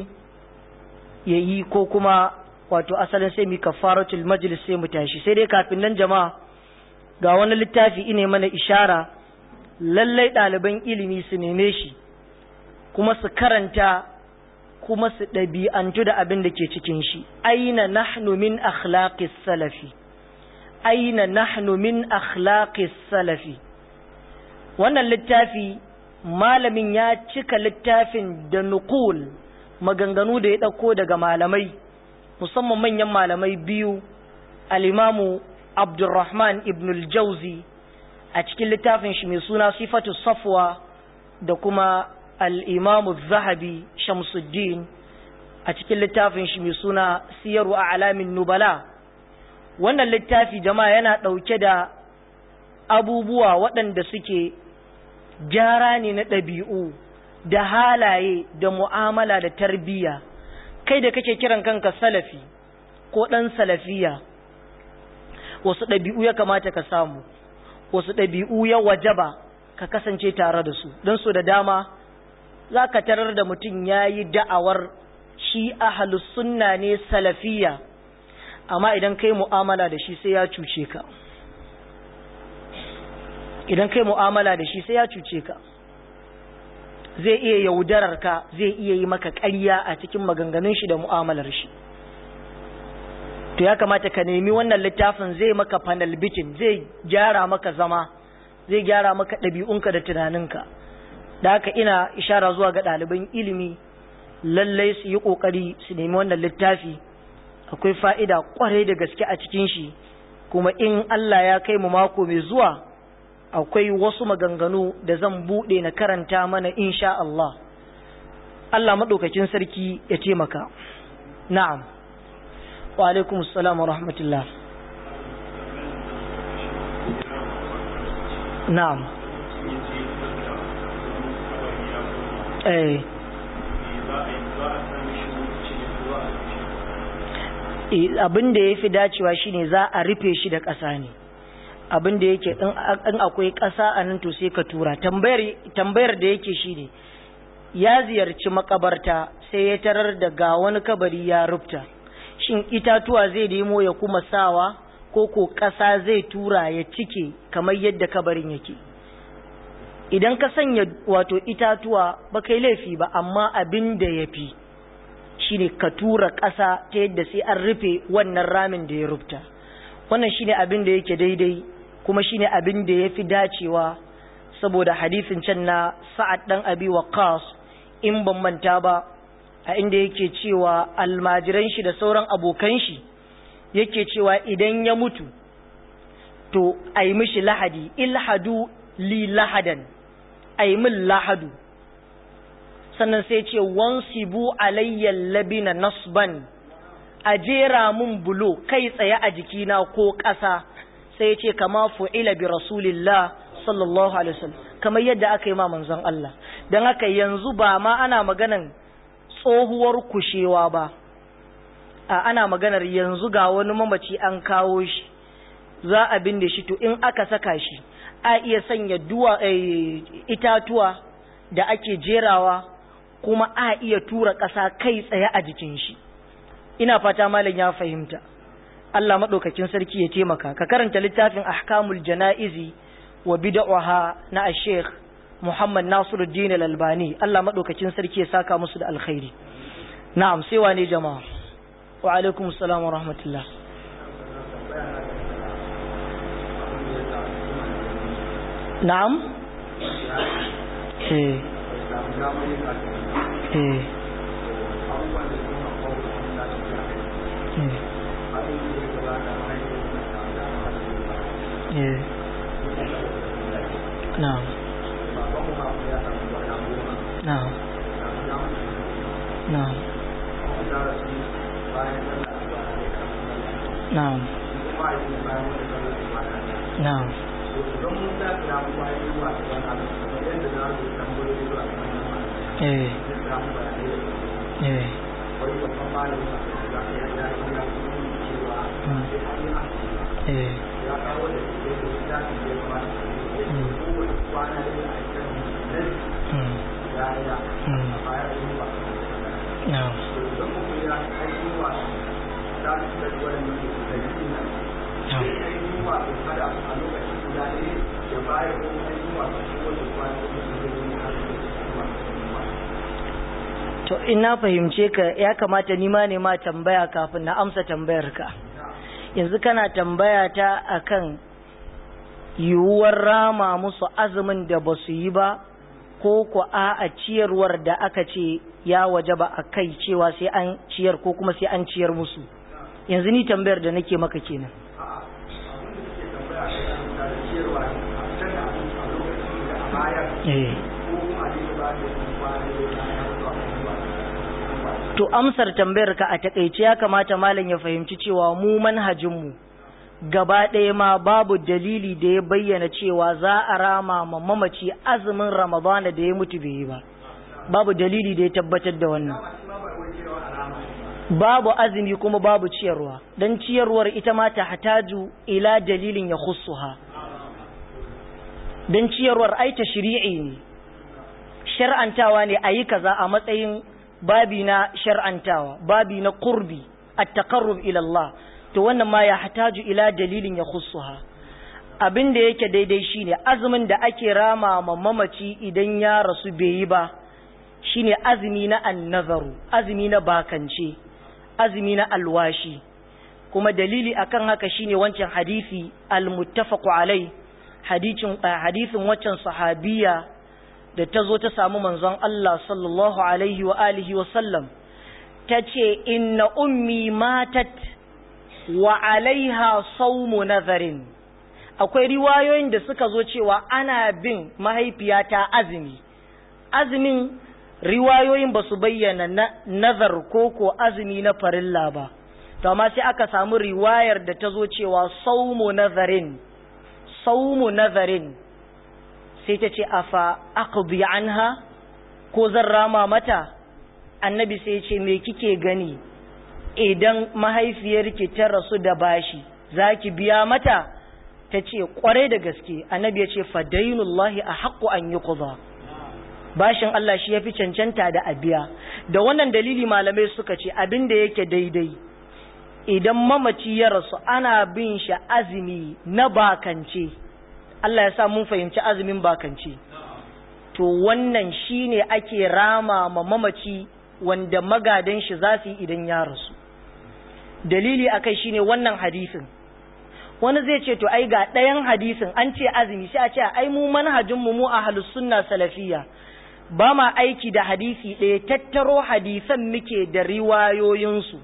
ya yi ko kuma wato asalin sai mu kafaratul majlis sai mu tashi sai dai kafin nan jama'a ga wani littafi ine mana ishara lallai ɗaliban ilimi su neme shi kuma su karanta kuma su ɗabi'antu da abin da ke cikin shi aina nahnu min akhlaqis salafi aina nahnu min akhlaqis salafi wannan littafi malamin ya cika littafin da nukul maganganu da ya ɗauko daga malamai musamman manyan malamai biyu alimamu abdulrahman ibn al-jauzi a cikin littafin shi mai suna sifatu safwa da kuma al'imamu zahabi shamsuddin a cikin littafin shi mai suna siyaru a alamin nubala wannan littafi jama'a yana ɗauke da abubuwa waɗanda suke gyara ne na ɗabi'u da halaye da mu'amala da tarbiyya kai da kake kiran kanka salafi ko ɗan salafiya wasu ɗabi'u ya kamata ka samu wasu ɗabi'u ya wajaba ka kasance tare da su don su da dama za ka tarar da mutum ya yi da'awar shi ahalus sunna ne salafiya amma idan kai mu'amala da shi sai ya cuce ka idan kai mu'amala da shi sai ya cuce ka zai iya yaudarar ka zai iya yi maka ƙarya a cikin maganganun shi da mu'amalar shi to ya kamata ka nemi wannan littafin zai maka panel bitin zai gyara maka zama zai gyara maka ɗabi'unka da tunaninka da haka ina ishara zuwa ga ɗaliban ilimi lallai su yi ƙoƙari su nemi wannan littafi akwai fa'ida ƙwarai da gaske a cikin shi kuma in Allah ya kai mu mako mai zuwa akwai wasu maganganu da zan buɗe na karanta mana insha Allah Allah maɗaukakin sarki ya taimaka na'am wa alaikum assalam wa rahmatullah na'am eh abin da ya fi dacewa shine za a rufe shi da ƙasa ne abin da yake in akwai ƙasa a nan to sai ka tura tambayar da yake shine ya ziyarci makabarta sai ya tarar da ga wani kabari ya rufta shin itatuwa zai nemo ya kuma sawa ko ko ƙasa zai tura ya cike kamar yadda kabarin yake idan ka sanya wato itatuwa ba kai laifi ba amma abin da ya fi shine ka tura ƙasa ta yadda sai an rufe wannan ramin da ya rufta wannan shine abin da yake daidai kuma shine abin da ya fi dacewa saboda hadisin can na sa'ad ɗan abi waqas in ban manta ba a inda yake cewa almajiran shi da sauran abokan shi yake cewa idan ya mutu to a yi mishi lahadi ilhadu li lahadan a yi min lahadu sannan sai ce wansibu alayyal labina nasban a jera mun bulo kai tsaye a jikina ko ƙasa sai ce kama fu'ila bi rasulillah sallallahu alaihi wasallam kamar yadda aka yi ma manzon Allah dan haka yanzu ba ma ana maganan tsohuwar kushewa ba a ana maganar yanzu ga wani mamaci an kawo shi za a binne shi to in aka saka shi a iya sanya duwa itatuwa da ake jerawa kuma a iya tura ƙasa kai tsaye a jikin shi ina fata malam ya fahimta Allah maɗaukakin sarki ya taimaka ka karanta littafin ahkamul jana'izi wa bid'aha na Sheikh Muhammad Nasiruddin Al-Albani Allah maɗaukakin sarki ya saka musu da alkhairi na'am sai wane jama'a wa alaikum assalam wa rahmatullah na'am eh eh eh na'am na'am na'am na'am na'am eh eh eh to in na fahimce ka ya kamata ni ma ne ma tambaya kafin na amsa tambayar ka yanzu kana tambaya ta akan yiwuwar rama musu azumin da ba su yi ba ko ku a ciyarwar da aka ce ya waje ba a kai cewa sai an ciyar ko kuma sai an ciyar musu yanzu ni tambayar da nake maka kenan to amsar tambayar ka a takaice ya kamata malam ya fahimci cewa mu manhajinmu gaba ɗaya ma babu dalili da ya bayyana cewa za a rama ma mamaci azumin ramadana da ya mutu bai yi ba babu dalili da ya tabbatar da wannan babu azumi kuma babu ciyarwa don ciyarwar ita ma ta hataju ila dalilin ya khussuha don ciyarwar ai ta shiri'i ne shar'antawa ne a yi kaza a matsayin babi na shar'antawa babi na qurbi at-taqarrub ila Allah to wannan ma ya hataju ila dalilin ya khussuha abin da yake daidai shine azumin da ake rama ma mamaci idan ya rasu bai yi ba shine azumi na annazaru azumi na bakance azumi na alwashi kuma dalili akan haka shine wancan hadisi almuttafaqu alai hadisin hadisin waccan sahabiya da ta zo ta samu manzon Allah sallallahu alaihi wa alihi wa sallam tace inna ummi matat wa alaiha sawmu nazarin akwai riwayoyin da suka zo cewa ana bin mahaifiyata azumi azumin riwayoyin ba su bayyana nazar ko ko azumi na farilla ba to amma sai aka samu riwayar da ta zo cewa saumu nazarin saumu nazarin sai ta ce afa aqdi anha ko zan rama mata annabi sai ce me kike gani idan mahaifiyarki ta rasu da bashi zaki biya mata ta ce kwarai da gaske annabi ya ce fadainullahi a haƙƙo an yi bashin Allah shi ya fi cancanta da abiya da wannan dalili malamai suka ce abin da yake daidai idan mamaci ya rasu ana bin shi azumi na bakance Allah ya sa mun fahimci azumin bakance to wannan shine ake rama ma mamaci wanda magadan shi za su yi idan ya rasu dalili akai shine wannan hadisin wani zai ce to ai ga ɗayan hadisin an ce azumi sai a ce ai mu manhajin mu mu ahlus sunna salafiyya ba ma aiki da hadisi ɗaya tattaro hadisan muke da riwayoyinsu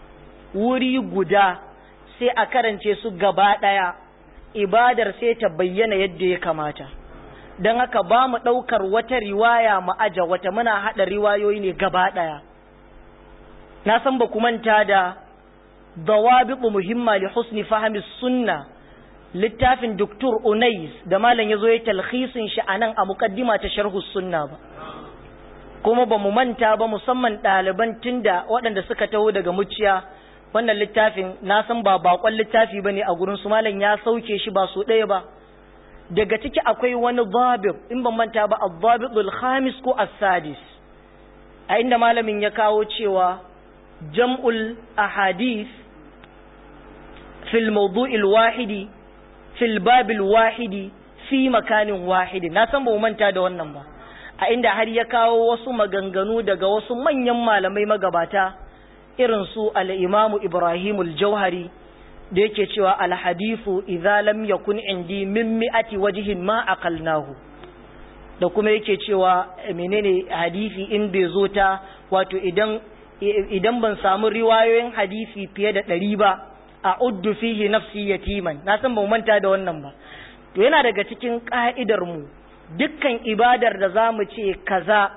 wuri guda sai a karance su gaba ɗaya ibadar sai ta bayyana yadda ya kamata don haka ba mu ɗaukar wata riwaya mu aja wata muna haɗa riwayoyi ne gaba ɗaya na san ba ku manta da dawabiqu muhimma li husni fahmi sunna littafin Dr. Unais da malam yazo ya talhisin shi anan a muqaddima ta sharhu sunna ba kuma ba mu manta ba musamman ɗaliban tunda waɗanda suka taho daga muciya wannan littafin na san ba bakon littafi bane a gurin su malam ya sauke shi ba su ɗaya ba daga ciki akwai wani dabib in ban manta ba ad-dabidul khamis ko as-sadis a inda malamin ya kawo cewa jam'ul ahadith fil mawdu'il wahidi fil babil wahidi fi makanin wahidi na san ba mu manta da wannan ba a inda har ya kawo wasu maganganu daga wasu manyan malamai magabata irin su al-imamu Ibrahim al-Jauhari da yake cewa al-hadithu idza lam yakun indi min mi'ati wajhin ma aqalnahu da kuma yake cewa menene hadisi in bai zo ta wato idan idan ban samu riwayoyin hadisi fiye da ɗari ba a uddu fihi nafsi yatiman na san ba manta da wannan ba to yana daga cikin ka'idar mu dukkan ibadar da zamu ce kaza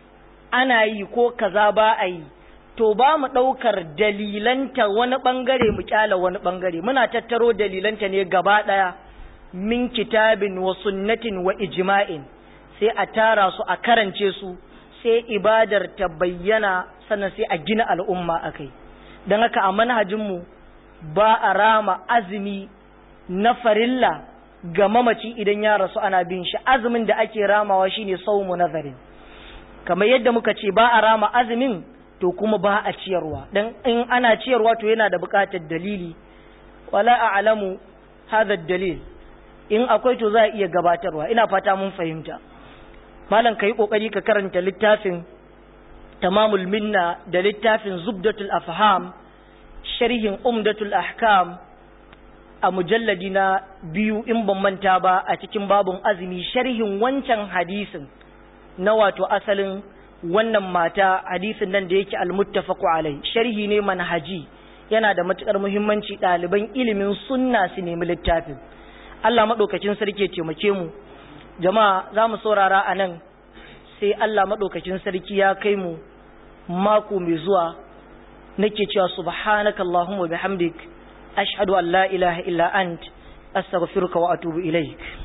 ana yi ko kaza ba a yi to ba mu ɗaukar dalilanta wani ɓangare mu kyala wani ɓangare muna tattaro dalilanta ne gaba ɗaya min kitabin wa sunnatin wa ijma'in sai a tara su a karance su sai ibadar ta bayyana sannan sai a gina al'umma a kai don haka a manhajinmu ba a rama azumi na farilla ga mamaci idan ya rasu ana bin shi azumin da ake ramawa shine saumu nazarin kamar yadda muka ce ba a rama azumin to kuma ba a ciyarwa dan in ana ciyarwa to yana da buƙatar dalili wala a'lamu hadha dalil in akwai to za a iya gabatarwa ina fata mun fahimta malam kai kokari ka karanta littafin tamamul minna da littafin zubdatul afham sharhin umdatul ahkam a mujalladi na biyu in ban manta ba a cikin babun azumi sharhin wancan hadisin na wato asalin wannan mata hadisin nan da yake almuttafaqu alai sharhi ne manhaji yana da matukar muhimmanci ɗaliban ilimin sunna su nemi littafin Allah madaukakin sarki ya taimake mu jama'a za mu saurara a nan sai Allah madaukakin sarki ya kai mu mako mai zuwa nake cewa subhanakallahumma bihamdik ashhadu an la ilaha illa ant astaghfiruka wa atubu ilaik